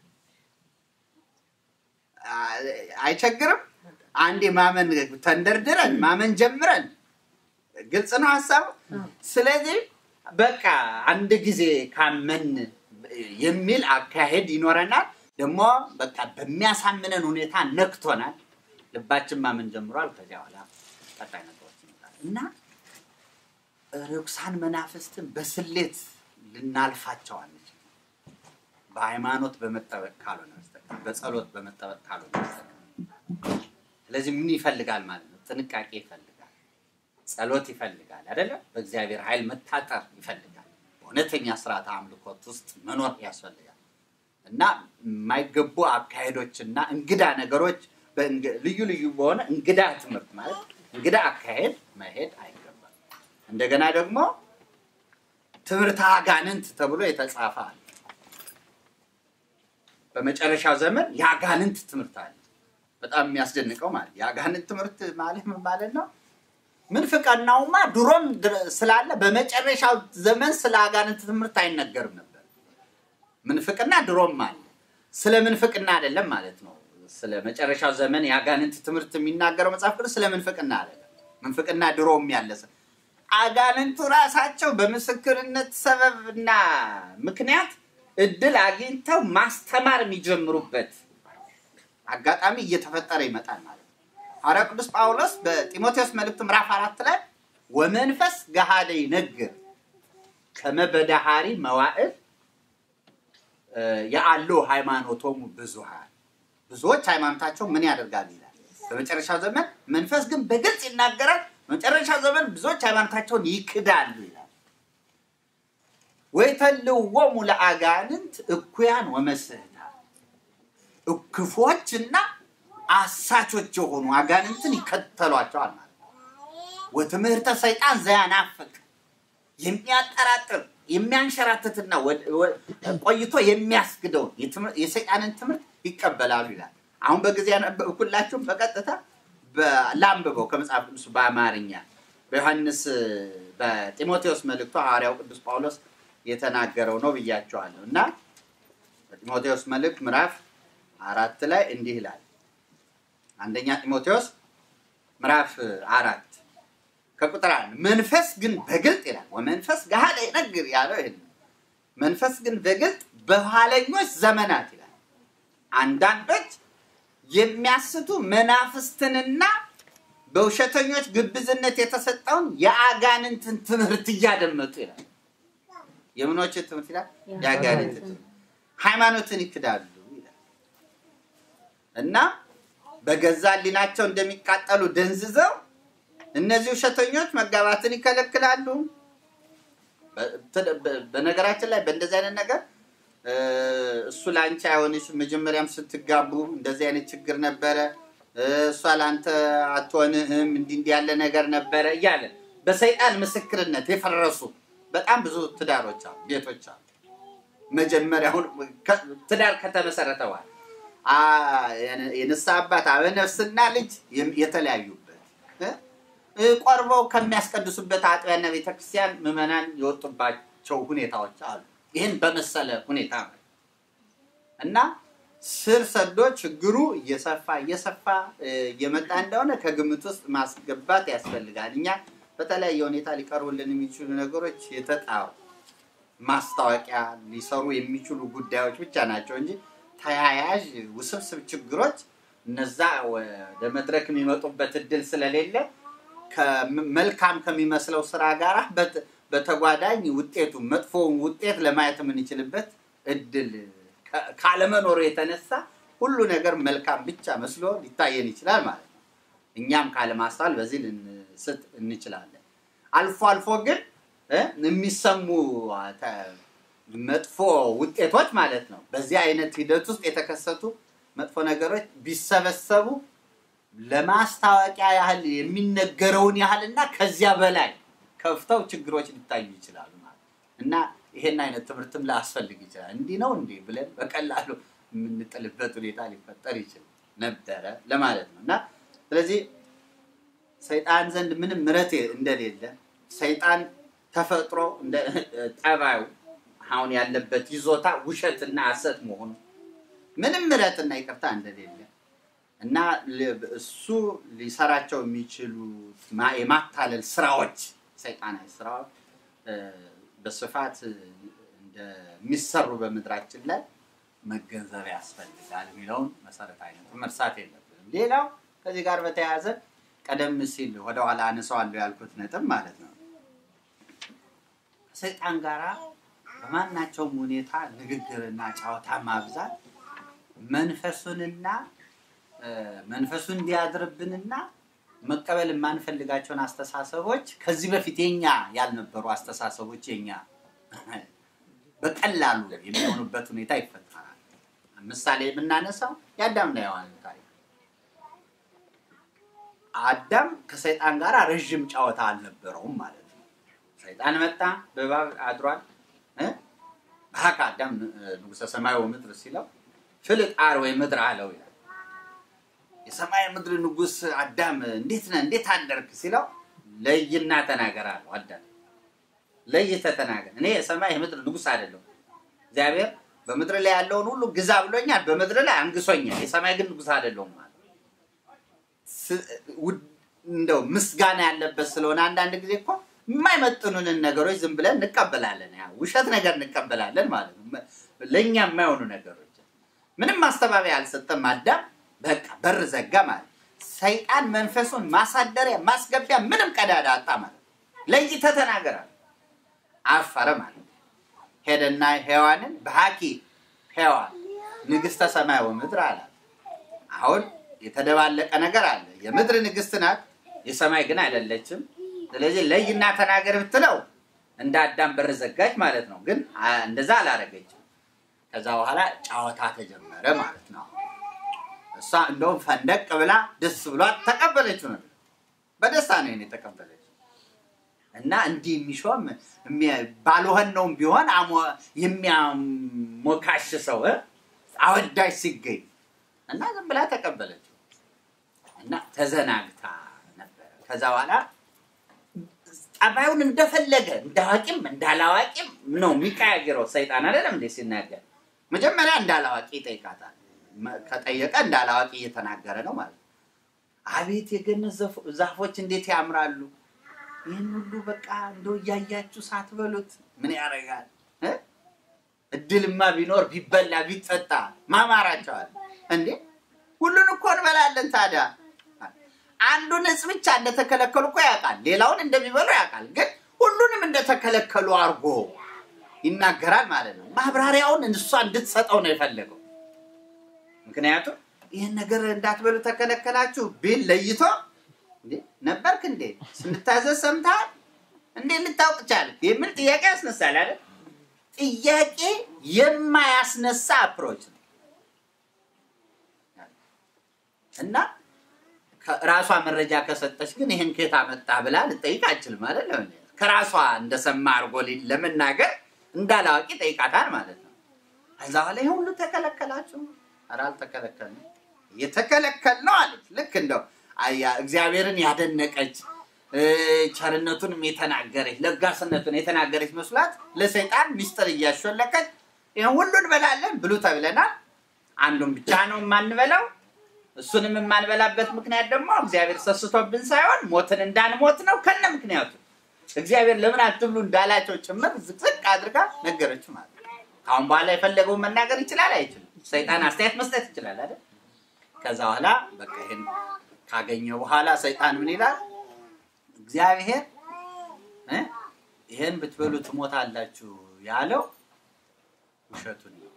አ- አይቸግርም። አንዴ ማመን ተንደርድረን ማመን ጀምረን ግልጽ ነው ሀሳቡ። ስለዚህ በቃ አንድ ጊዜ ካመን የሚል አካሄድ ይኖረናል። ደግሞ በቃ በሚያሳምነን ሁኔታ ነክቶናል። ልባችን ማመን ጀምሯል። ከዚያ በኋላ ቀጣይ ነገሮች ይመጣል እና ርኩሳን መናፍስትን በስሌት ልናልፋቸው አንችልም። በሃይማኖት በመጠበቅ ካልሆነ በስተቀር በጸሎት በመጠበቅ ካልሆነ በስተቀር። ስለዚህ ምን ይፈልጋል ማለት ነው? ጥንቃቄ ይፈልጋል፣ ጸሎት ይፈልጋል፣ አይደለም? በእግዚአብሔር ኃይል መታጠር ይፈልጋል። በእውነተኛ ስርዓት አምልኮት ውስጥ መኖር ያስፈልጋል እና የማይገቡ አካሄዶችና እንግዳ ነገሮች በእንግ- ልዩ ልዩ በሆነ እንግዳ ትምህርት ማለት እንግዳ አካሄድ መሄድ አይገባም። እንደገና ደግሞ ትምህርተ አጋንንት ተብሎ የተጻፈ አለ። በመጨረሻው ዘመን የአጋንንት ትምህርት አለ። በጣም የሚያስደንቀው ማለት የአጋንንት ትምህርት ማለት ምን ማለት ነው? ምንፍቅናውማ ድሮም ድረ- ስላለ በመጨረሻው ዘመን ስለ አጋንንት ትምህርት አይነገርም ነበር። ምንፍቅና ድሮም አለ። ስለ ምንፍቅና አይደለም ማለት ነው። ስለ መጨረሻው ዘመን የአጋንንት ትምህርት የሚናገረው መጽሐፍ ቅዱስ ስለ ምንፍቅና አይደለም። ምንፍቅና ድሮም ያለ ስለ- አጋንንቱ ራሳቸው በምስክርነት ሰበብና ምክንያት እድል አግኝተው ማስተማር የሚጀምሩበት አጋጣሚ እየተፈጠረ ይመጣል ማለት ነው። ሐዋርያ ቅዱስ ጳውሎስ በጢሞቴዎስ መልእክት ምዕራፍ አራት ላይ ወመንፈስ ገሃደ ይነግር ከመ በዳሃሪ መዋዕል እ፣ የአሉ ሃይማኖቶሙ ብዙሃን ብዙዎች ሃይማኖታቸው ምን ያደርጋሉ ይላል። በመጨረሻው ዘመን መንፈስ ግን በግልጽ ይናገራል። በመጨረሻው ዘመን ብዙዎች ሃይማኖታቸውን ይክዳሉ ይላል። ወይተልዎሙ ለአጋንንት እኩያን ወመስህታ ክፎችና አሳቾች የሆኑ አጋንንትን ይከተሏቸዋል ማለት ነው። ወትምህርተ ሰይጣን ዘያናፍቅ የሚያጠራጥር የሚያንሸራትትና ወደ- ወ- ቆይቶ የሚያስግደውን የትምህር- የሰይጣንን ትምህርት ይቀበላሉ ይላል። አሁን በጊዜ ያነበብኩላችሁም በቀጥታ በ- ላንብበው ከመጽሐፍ ቅዱስ በአማርኛ በዮሐንስ በጢሞቴዎስ መልእክቱ ሐዋርያው ቅዱስ ጳውሎስ የተናገረው ነው ብያቸዋለሁ እና በጢሞቴዎስ መልእክት ምዕራፍ አራት ላይ እንዲህ ይላል። አንደኛ ጢሞቴዎስ ምዕራፍ አራት ከቁጥር አንድ መንፈስ ግን በግልጥ ይላል ወመንፈስ ገሃደ ይነግር ያለው ይሄን ነው። መንፈስ ግን በግልጥ በኋለኞች ዘመናት ይላል አንዳንዶች የሚያስቱ መናፍስትንና በውሸተኞች ግብዝነት የተሰጠውን የአጋንንትን ትምህርት እያደመጡ ይላል። የምኖች ትምህርት ይላል? የአጋንንት ትምህርት ሃይማኖትን ይክዳሉ ይላል እና በገዛ ሕሊናቸው እንደሚቃጠሉ ደንዝዘው እነዚህ ውሸተኞች መጋባትን ይከለክላሉ። በ- በ- በነገራችን ላይ በእንደዚህ አይነት ነገር እ፣ እሱ ለአንቺ አይሆንሽም፣ መጀመሪያም ስትጋቡ እንደዚህ አይነት ችግር ነበረ፣ እ፣ እሷ ለአንተ አትሆንህም፣ እንዲህ እንዲህ ያለ ነገር ነበረ እያለ በሰይጣን ምስክርነት የፈረሱ በጣም ብዙ ትዳሮች አሉ፣ ቤቶች አሉ። መጀመሪያውን ከ- ትዳር ከተመሰረተ በኋላ አ፣ የን- የንስሐ አባት አበነፍስና ልጅ የም- የተለያዩበት እ? እ፣ ቆርበው ከሚያስቀድሱበት አጥቢያና ቤተክርስቲያን ምዕመናን የወጡባቸው ሁኔታዎች አሉ። ይህን በመሰለ ሁኔታ ነው እና ስር ሰዶ ችግሩ እየሰፋ እየሰፋ እየመጣ እንደሆነ ከግምት ውስጥ ማስገባት ያስፈልጋል። እኛ በተለያየ ሁኔታ ሊቀርቡልን የሚችሉ ነገሮች የተጣሩ ማስታወቂያ ሊሰሩ የሚችሉ ጉዳዮች ብቻ ናቸው እንጂ ተያያዥ ውስብስብ ችግሮች እነዛ ወደ መድረክ የሚመጡበት እድል ስለሌለ መልካም ከሚመስለው ስራ ጋር በተጓዳኝ ውጤቱ መጥፎውን ውጤት ለማየት የምንችልበት እድል ካለመኖሩ የተነሳ ሁሉ ነገር መልካም ብቻ መስሎ ሊታየን ይችላል ማለት ነው። እኛም ካለማስተዋል በዚህ ልንስት እንችላለን። አልፎ አልፎ ግን የሚሰሙ መጥፎ ውጤቶች ማለት ነው። በዚህ አይነት ሂደት ውስጥ የተከሰቱ መጥፎ ነገሮች ቢሰበሰቡ ለማስታወቂያ ያህል የሚነገረውን ያህል እና ከዚያ በላይ ከፍተው ችግሮች ሊታዩ ይችላሉ ማለት እና ይሄን አይነት ትምህርትም ላያስፈልግ ይችላል። እንዲህ ነው እንዲህ ብለን በቀላሉ የምንጥልበት ሁኔታ ሊፈጠር ይችል ነበረ ለማለት ነው እና ስለዚህ ሰይጣን ዘንድ ምንም ምረት እንደሌለ ሰይጣን ተፈጥሮ ጠባዩ አሁን ያለበት ይዞታ ውሸትና ሐሰት መሆኑ ምንም ምረትና ይቅርታ እንደሌለ እና እሱ ሊሰራቸው የሚችሉ የማታለል ስራዎች ሰይጣናዊ ስራዎች በስፋት እንደሚሰሩ በምድራችን ላይ መገንዘብ ያስፈልጋል የሚለውን መሰረታዊ ነጥብ መርሳት የለብንም። ሌላው ከዚህ ጋር በተያያዘ ቀደም ሲል ወደኋላ አነሳዋለሁ ያልኩት ነጥብ ማለት ነው ከሰይጣን ጋራ በማናቸውም ሁኔታ ንግግርና ጨዋታ ማብዛት መንፈሱንና መንፈሱን እንዲያድርብንና መቀበል የማንፈልጋቸውን አስተሳሰቦች ከዚህ በፊት የኛ ያልነበሩ አስተሳሰቦች የኛ በቀላሉ የሚሆኑበት ሁኔታ ይፈጠራል። ምሳሌ የምናነሳው የአዳምና የሔዋን ታሪክ። አዳም ከሰይጣን ጋር ረዥም ጨዋታ አልነበረውም ማለት ነው። ሰይጣን መጣ፣ በእባብ አድሯል። በሀካ አዳም ንጉሠ ሰማይ ወምድር ሲለው ፍልጥ አርዌ ምድር አለው ይላል። የሰማይ ምድር ንጉሥ አዳም እንዴት ነህ እንዴት አደርክ ሲለው ለይና ተናገር አለው። አዳም ለይተህ ተናገር፣ እኔ የሰማይ የምድር ንጉሥ አይደለሁም። እግዚአብሔር በምድር ላይ ያለውን ሁሉ ግዛ ብሎኛል፣ በምድር ላይ አንግሶኛል። የሰማይ ግን ንጉሥ አይደለሁም ማለት እንደው ምስጋና ያለበት ስለሆነ አንዳንድ ጊዜ እኮ የማይመጥኑንን ነገሮች ዝም ብለን እንቀበላለን። ያ ውሸት ነገር እንቀበላለን ማለት ነው። ለእኛ የማይሆኑ ነገሮች ምንም ማስተባበያ አልሰጠም አዳም። በቃ በር ዘጋ ማለት ሰይጣን መንፈሱን ማሳደሪያ ማስገቢያ ምንም ቀዳዳ አጣ ማለት ለይተህ ተናገር አለ። አፈረ ማለት ሄደና ሔዋንን በሀኪ ሔዋን ንግሥተ ሰማይ ወምድር አላት። አሁን የተደባለቀ ነገር አለ። የምድር ንግሥት ናት፣ የሰማይ ግን አይደለችም። ስለዚህ ለይና ተናገር ብትለው እንደ አዳም በር ዘጋች ማለት ነው። ግን እንደዛ አላረገችም። ከዛ በኋላ ጨዋታ ተጀመረ ማለት ነው። እሷ እንደውም ፈንደቅ ብላ ደስ ብሏት ተቀበለችው ነው። በደስታ ነው የተቀበለችው። እና እንዲህ የሚሾም ባልሆን ነውም ቢሆን የሚያሞካሽ ሰው አወዳጅ ሲገኝ እና ዝም ብላ ተቀበለችው እና ተዘናግታ ነበረ። ከዛ በኋላ ጠባዩን እንደፈለገ እንዳዋቂም እንዳላዋቂም ነው የሚቀያየረው ሰይጣን አይደለም እንዴ ሲናገር መጀመሪያ እንዳላዋቂ ይጠይቃታል። ከጠየቀ እንዳላዋቂ እየተናገረ ነው ማለት ነው። አቤት የገነት ዛፎች እንዴት ያምራሉ! ይህን ሁሉ በቃ እንደው እያያችሁ ሳትበሉት ምን ያደርጋል? እድልማ ቢኖር ቢበላ ቢጠጣ ማማራቸዋል እንዴ! ሁሉን እኮ እንበላለን። ታዲያ አንዱን እጽ ብቻ እንደተከለከሉ እኮ ያውቃል። ሌላውን እንደሚበሉ ያውቃል። ግን ሁሉንም እንደተከለከሉ አድርጎ ይናገራል ማለት ነው። ማብራሪያውን እሷ እንድትሰጠው ነው የፈለገው። ምክንያቱም ይህን ነገር እንዳትበሉ ተከለከላችሁ ቢል ለይቶ ነበርክ እንዴ ስንታዘዝ ሰምተሃል እንዴ ልታውቅ ቻልክ የሚል ጥያቄ ያስነሳል አይደል? ጥያቄ የማያስነሳ አፕሮች ነው እና ራሷ መረጃ ከሰጠች ግን ይህን ከየት አመጣ ብላ ልጠይቅ አችልም ማለት ነው። ከራሷ እንደሰማ አድርጎ ለመናገር እንዳላዋቂ ጠይቃታል ማለት ነው። ከዛ በኋላ ይህ ሁሉ ተከለከላችሁ? ኧረ አልተከለከልንም። የተከለከልነው አለች። ልክ እንደው እግዚአብሔርን ያደነቀች ቸርነቱንም የተናገረች ለጋስነቱን የተናገረች መስሏት ለሰይጣን ሚስጥር እያሾለከች ይህን ሁሉ እንበላለን ብሉ ተብለናል፣ አንዱን ብቻ ነው የማንበላው። እሱንም የማንበላበት ምክንያት ደግሞ እግዚአብሔር ሰስቶብን ሳይሆን ሞትን እንዳንሞት ነው። ከነ ምክንያቱ እግዚአብሔር ለምን አትብሉ እንዳላቸው ጭምር ዝቅዝቅ አድርጋ ነገረችው ማለት ነው። ከአሁን በኋላ የፈለገውን መናገር ይችላል አይችልም? ሰይጣን አስተያየት መስጠት ይችላል አይደል? ከዛ በኋላ በቃ ይሄን ካገኘ በኋላ ሰይጣን ምን ይላል? እግዚአብሔር እ ይሄን ብትበሉ ትሞታላችሁ ያለው ውሸቱን ነው።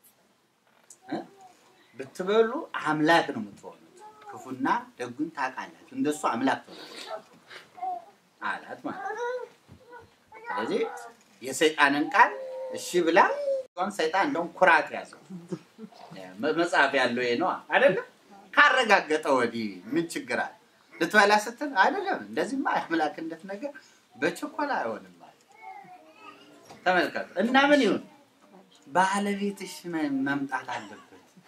እ ብትበሉ አምላክ ነው የምትሆኑት፣ ክፉና ደጉን ታውቃላችሁ፣ እንደሱ አምላክ ትሆናላችሁ አላት ማለት ነው። ስለዚህ የሰይጣንን ቃል እሺ ብላ እሷን ሰይጣን እንደውም ኩራት ያዘው። መጽሐፍ ያለው ይሄ ነው አይደለም። ካረጋገጠ ወዲህ ምን ችግር አለ? ልትበላ ስትል አይደለም እንደዚህማ የአምላክነት ነገር በችኮላ አይሆንም ማለት ተመልከቱ። እና ምን ይሁን ባለቤትሽ መ- መምጣት አለበት።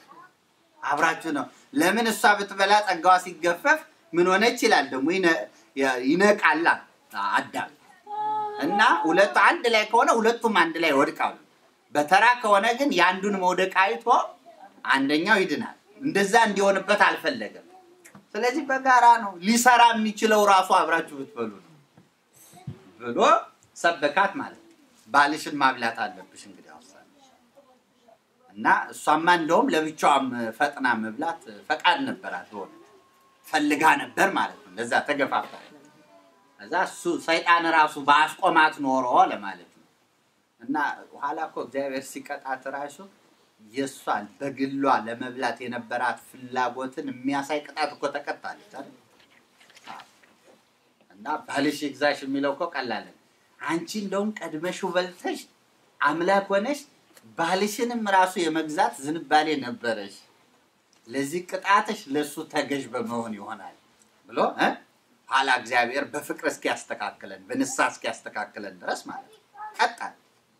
አብራችሁ ነው። ለምን እሷ ብትበላ ጸጋዋ ሲገፈፍ ምን ሆነች ይላል ደግሞ ይነ- ያ- ይነቃላ አዳም እና ሁለቱ አንድ ላይ ከሆነ ሁለቱም አንድ ላይ ይወድቃሉ። በተራ ከሆነ ግን የአንዱን መውደቅ አይቶ አንደኛው ይድናል። እንደዛ እንዲሆንበት አልፈለገም። ስለዚህ በጋራ ነው ሊሰራ የሚችለው ራሱ አብራችሁ ብትበሉ ነው ብሎ ሰበካት ማለት ነው። ባልሽን ማብላት አለብሽ እንግዲህ አውሳለች እና እሷማ እንደውም ለብቻዋም ፈጥና መብላት ፈቃድ ነበራት ሆነ ፈልጋ ነበር ማለት ነው። ለዛ ተገፋፍታ እዛ እሱ ሰይጣን ራሱ በአስቆማት ኖሮ ለማለት ነው። እና ኋላ እኮ እግዚአብሔር ሲቀጣት ራሱ የእሷን በግሏ ለመብላት የነበራት ፍላጎትን የሚያሳይ ቅጣት እኮ ተቀጣለች አይደል? አዎ። እና ባልሽ ይግዛሽ የሚለው እኮ ቀላል ነው። አንቺ እንደውም ቀድመሽው በልተሽ አምላክ ሆነሽ ባልሽንም ራሱ የመግዛት ዝንባሌ ነበረሽ። ለዚህ ቅጣትሽ ለእሱ ተገዥ በመሆን ይሆናል ብሎ እ ኋላ እግዚአብሔር በፍቅር እስኪያስተካክለን በንስሐ እስኪያስተካክለን ድረስ ማለት ነው ቀጣል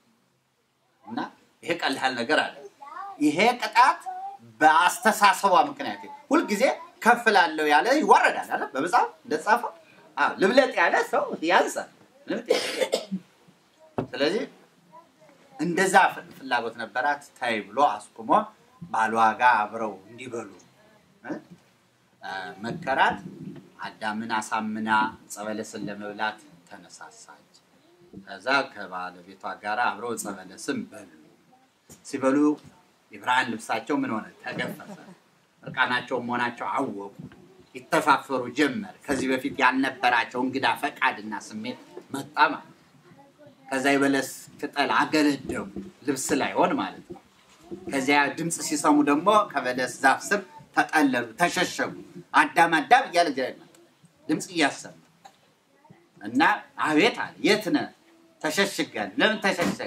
እና ይሄ ቀላል ነገር አለ። ይሄ ቅጣት በአስተሳሰቧ ምክንያት ሁልጊዜ ከፍ ላለው ያለ ይዋረዳል አለ በመጽሐፍ እንደተጻፈው። አዎ ልብለጥ ያለ ሰው ያንሳል። ልብጥ ስለዚህ እንደዛ ፍ- ፍላጎት ነበራት። ታይ ብሎ አስቁሞ ባሏ ጋር አብረው እንዲበሉ እ? አ፣ መከራት። አዳምን አሳምና ጸበለስን ለመብላት ተነሳሳች። ከዛ ከባለቤቷ ጋር አብረው ጸበለስን በሉ። ሲበሉ የብርሃን ልብሳቸው ምን ሆነ? ተገፈፈ። እርቃናቸው መሆናቸው አወቁ። ይተፋፈሩ ጀመር። ከዚህ በፊት ያልነበራቸው እንግዳ ፈቃድና ስሜት መጣ ማለት ነው። ከዛ የበለስ ቅጠል አገለደሙ ልብስ ላይ ሆን ማለት ነው። ከዚያ ድምፅ ሲሰሙ ደግሞ ከበለስ ዛፍ ስር ተጠለሉ፣ ተሸሸጉ። አዳም አዳም እያለ እግዚአብሔር መጣ፣ ድምፅ እያሰማ እና አቤት አለ። የት ነህ? ተሸሽጋለሁ። ለምን ተሸሸግ?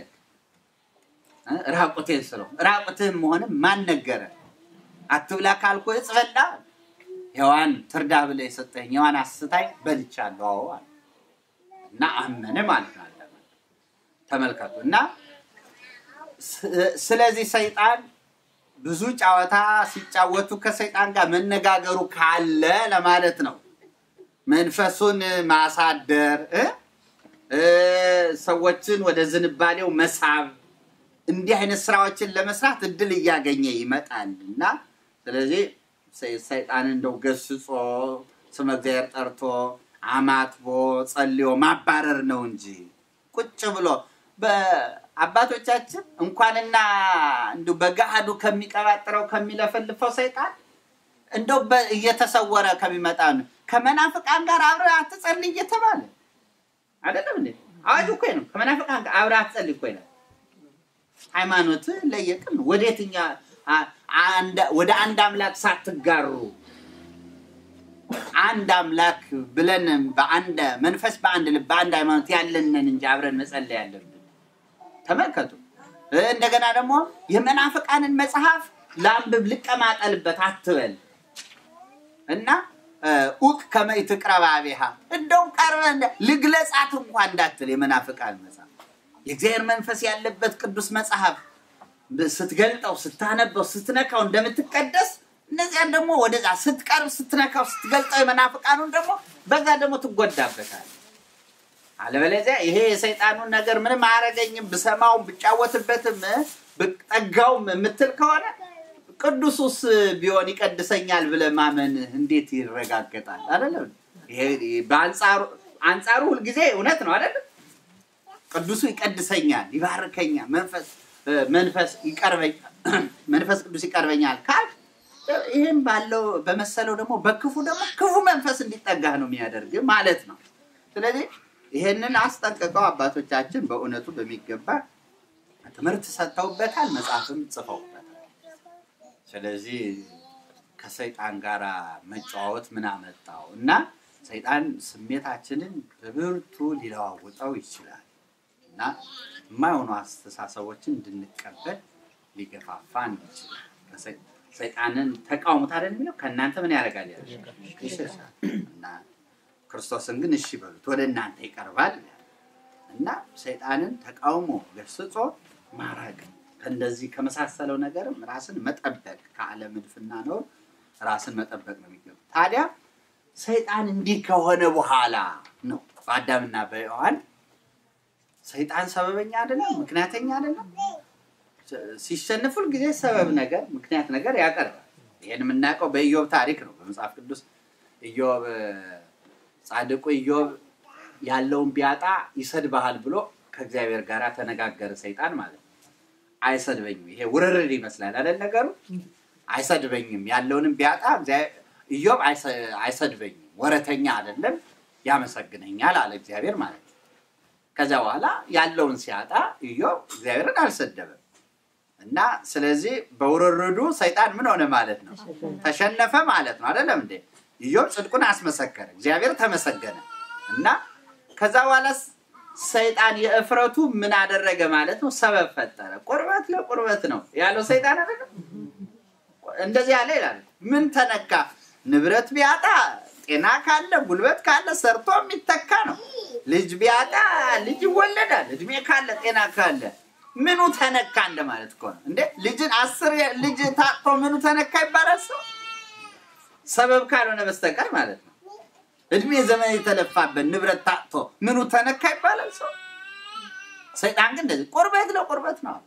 እ? ራቁቴን ስለው ራቁትህን መሆንም ማን ነገረ? አትብላ ካልኩ ዕፅ በላ። ሔዋን ትርዳ ብለህ የሰጠኝ ሔዋን አስታኝ በልቻለሁ። አዎ አለ እና አመነ ማለት ነው። አዳም ተመልከቱ እና ስ- ስለዚህ ሰይጣን ብዙ ጨዋታ ሲጫወቱ ከሰይጣን ጋር መነጋገሩ ካለ ለማለት ነው። መንፈሱን ማሳደር እ? እ፣ ሰዎችን ወደ ዝንባሌው መሳብ እንዲህ አይነት ስራዎችን ለመስራት እድል እያገኘ ይመጣል እና ስለዚህ ሰይ- ሰይጣን እንደው ገስጾ ስመ እግዚአብሔር ጠርቶ አማትቦ ጸልዮ ማባረር ነው እንጂ ቁጭ ብሎ በአባቶቻችን እንኳንና እንዲሁ በገሃዱ ከሚቀባጥረው ከሚለፈልፈው ሰይጣን እንደው በ- እየተሰወረ ከሚመጣ ነው። ከመናፍቃን ጋር አብረህ አትጸልይ እየተባለ አይደለም እንዴ? አዋጅ እኮ ነው። ከመናፍቃን ጋር አብረህ አትጸልይ እኮ ይላል። ሃይማኖት ለየቅል ነው። ወደ የትኛ አ- አንድ- ወደ አንድ አምላክ ሳትጋሩ አንድ አምላክ ብለን በአንድ መንፈስ በአንድ ልብ በአንድ ሃይማኖት ያለንን እንጂ አብረን መጸለይ ያለብን። ተመልከቱ። እ፣ እንደገና ደግሞ የመናፍቃንን መጽሐፍ ለአንብብ ልቀማጠልበት አትበል እና እ፣ ኡቅ ከመይት ቅረባ ቤሃ እንደውም ቀርበ ልግለጻት እንኳ እንዳትል የመናፍቃን መጽሐፍ የእግዚአብሔር መንፈስ ያለበት ቅዱስ መጽሐፍ ብ- ስትገልጠው ስታነበው ስትነካው እንደምትቀደስ እነዚያን ደግሞ ወደዛ ስትቀርብ ስትነካው ስትገልጠው የመናፍቃኑን ደግሞ በዛ ደግሞ ትጎዳበታል። አለበለዚያ ይሄ የሰይጣኑን ነገር ምንም አያረገኝም ብሰማውም ብጫወትበትም ብጠጋውም የምትል ከሆነ ቅዱሱስ ቢሆን ይቀድሰኛል ብለህ ማመን እንዴት ይረጋገጣል? አይደለም ይሄ በአንጻሩ አንጻሩ ሁልጊዜ እውነት ነው አይደለም? ቅዱሱ ይቀድሰኛል፣ ይባርከኛል፣ መንፈስ መንፈስ ይቀርበኛል፣ መንፈስ ቅዱስ ይቀርበኛል ካል ይህም ባለው በመሰለው ደግሞ በክፉ ደግሞ ክፉ መንፈስ እንዲጠጋህ ነው የሚያደርግ ማለት ነው። ስለዚህ ይሄንን አስጠንቅቀው አባቶቻችን በእውነቱ በሚገባ ትምህርት ሰጥተውበታል፣ መጽሐፍም ጽፈውበታል። ስለዚህ ከሰይጣን ጋር መጨዋወት ምን አመጣው እና ሰይጣን ስሜታችንን በብርቱ ሊለዋውጠው ይችላል እና የማይሆኑ አስተሳሰቦችን እንድንቀበል ሊገፋፋን ይችላል። ሰይጣንን ተቃውሙት አይደል የሚለው ከእናንተ ምን ያደርጋል ያለ ይሸሻል እና ክርስቶስን ግን እሺ በሉት ወደ እናንተ ይቀርባል እና ሰይጣንን ተቃውሞ ገስጾ ማራቅ ከእንደዚህ ከመሳሰለው ነገርም ራስን መጠበቅ ከዓለም እድፍና ነው ራስን መጠበቅ ነው የሚገባ። ታዲያ ሰይጣን እንዲህ ከሆነ በኋላ ነው በአዳምና በሔዋን ሰይጣን ሰበበኛ አይደለም፣ ምክንያተኛ አይደለም። ሲሸንፍ ጊዜ ሰበብ ነገር ምክንያት ነገር ያቀርባል። ይህን የምናውቀው በኢዮብ ታሪክ ነው። በመጽሐፍ ቅዱስ ኢዮብ ጻድቁ ኢዮብ ያለውን ቢያጣ ይሰድብሃል ብሎ ከእግዚአብሔር ጋር ተነጋገረ። ሰይጣን ማለት ነው። አይሰድበኝም። ይሄ ውርርድ ይመስላል አይደል ነገሩ። አይሰድበኝም ያለውንም ቢያጣ ኢዮብ አይሰድበኝም፣ ወረተኛ አይደለም፣ ያመሰግነኛል አለ እግዚአብሔር ማለት ነው። ከዚያ በኋላ ያለውን ሲያጣ ኢዮብ እግዚአብሔርን አልሰደበም እና ስለዚህ በውርርዱ ሰይጣን ምን ሆነ ማለት ነው? ተሸነፈ ማለት ነው። አይደለም እንዴ? ኢዮብ ጽድቁን አስመሰከረ፣ እግዚአብሔር ተመሰገነ እና ከዛ በኋላ ሰይጣን የእፍረቱ ምን አደረገ ማለት ነው? ሰበብ ፈጠረ። ቁርበት ለቁርበት ነው ያለው ሰይጣን አይደለም። እንደዚህ ያለ ይላል። ምን ተነካ? ንብረት ቢያጣ ጤና ካለ ጉልበት ካለ ሰርቶ የሚተካ ነው። ልጅ ቢያጣ ልጅ ይወለዳል። እድሜ ካለ ጤና ካለ ምኑ ተነካ እንደማለት እኮ ነው እንዴ። ልጅን አስር ልጅ ታጥቶ ምኑ ተነካ ይባላል ሰው ሰበብ ካልሆነ በስተቀር ማለት ነው። እድሜ ዘመን የተለፋበት ንብረት ታጥቶ ምኑ ተነካ ይባላል ሰው። ሰይጣን ግን እንደዚህ ቁርበት ለቁርበት ነው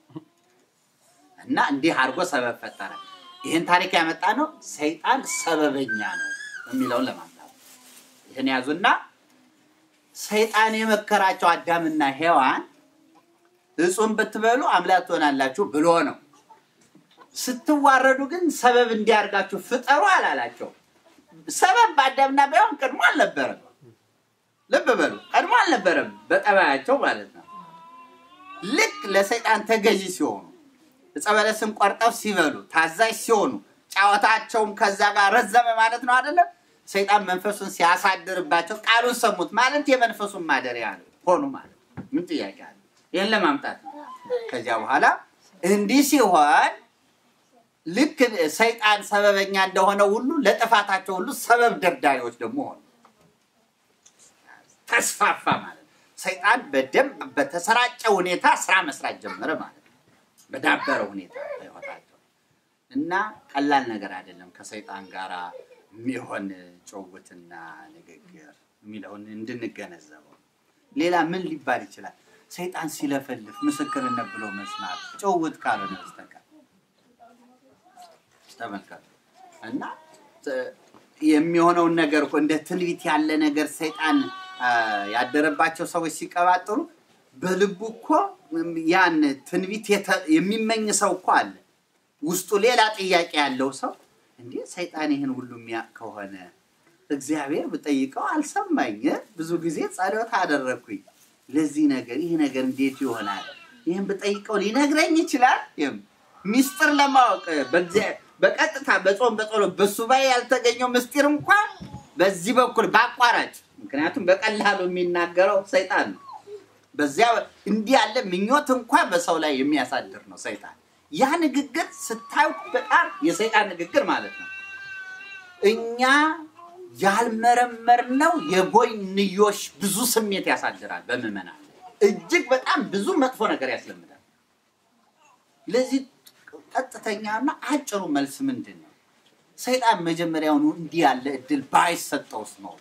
እና እንዲህ አድርጎ ሰበብ ፈጠረ። ይህን ታሪክ ያመጣ ነው ሰይጣን ሰበበኛ ነው የሚለውን ለማምጣት ይህን ያዙና ሰይጣን የመከራቸው አዳምና ሔዋን እጹም ብትበሉ አምላክ ትሆናላችሁ ብሎ ነው። ስትዋረዱ ግን ሰበብ እንዲያርጋችሁ ፍጠሩ አላላቸው። ሰበብ በአዳምና በሔዋን ቀድሞ አልነበረም። ልብ በሉ፣ ቀድሞ አልነበረም በጠባያቸው ማለት ነው። ልክ ለሰይጣን ተገዢ ሲሆኑ ዕፀ በለስን ቆርጠው ሲበሉ ታዛዥ ሲሆኑ ጨዋታቸውም ከዛ ጋር ረዘመ ማለት ነው አይደለም። ሰይጣን መንፈሱን ሲያሳድርባቸው ቃሉን ሰሙት ማለት የመንፈሱን ማደሪያ ሆኑ ማለት ምን ጥያቄ አለ? ይህን ለማምጣት ነው። ከዚያ በኋላ እንዲህ ሲሆን ልክ ሰይጣን ሰበበኛ እንደሆነ ሁሉ ለጥፋታቸው ሁሉ ሰበብ ደርዳሪዎች ደግሞ ሆኑ። ተስፋፋ ማለት ነው። ሰይጣን በደንብ በተሰራጨ ሁኔታ ስራ መስራት ጀመረ ማለት ነው። በዳበረ ሁኔታ በሕይወታቸው እና ቀላል ነገር አይደለም ከሰይጣን ጋር የሚሆን ጭውውትና ንግግር የሚለውን እንድንገነዘበው። ሌላ ምን ሊባል ይችላል? ሰይጣን ሲለፈልፍ ምስክርነት ብሎ መስማት ጭውውት ካልሆነ በስተቀር ተመልከቱ። እና የሚሆነውን ነገር እኮ እንደ ትንቢት ያለ ነገር ሰይጣን ያደረባቸው ሰዎች ሲቀባጥሩ በልቡ እኮ ያን ትንቢት የሚመኝ ሰው እኮ አለ። ውስጡ ሌላ ጥያቄ ያለው ሰው እንዴ ሰይጣን ይህን ሁሉ የሚያውቅ ከሆነ እግዚአብሔር ብጠይቀው አልሰማኝ፣ ብዙ ጊዜ ጸሎት አደረግኩኝ ለዚህ ነገር ይህ ነገር እንዴት ይሆናል? ይህን ብጠይቀው ሊነግረኝ ይችላል። ሚስጥር ለማወቅ በቀጥታ በጾም በጸሎት በሱባኤ ያልተገኘው ምስጢር እንኳን በዚህ በኩል በአቋራጭ ምክንያቱም በቀላሉ የሚናገረው ሰይጣን ነው። በዚያ እንዲህ ያለ ምኞት እንኳን በሰው ላይ የሚያሳድር ነው ሰይጣን። ያ ንግግር ስታዩ በጣም የሰይጣን ንግግር ማለት ነው። እኛ ያልመረመርነው የጎንዮሽ ብዙ ስሜት ያሳድራል በምዕመናን እጅግ በጣም ብዙ መጥፎ ነገር ያስለምዳል። ለዚህ ቀጥተኛና አጭሩ መልስ ምንድን ነው? ሰይጣን መጀመሪያውኑ እንዲህ ያለ እድል ባይሰጠውስ ነው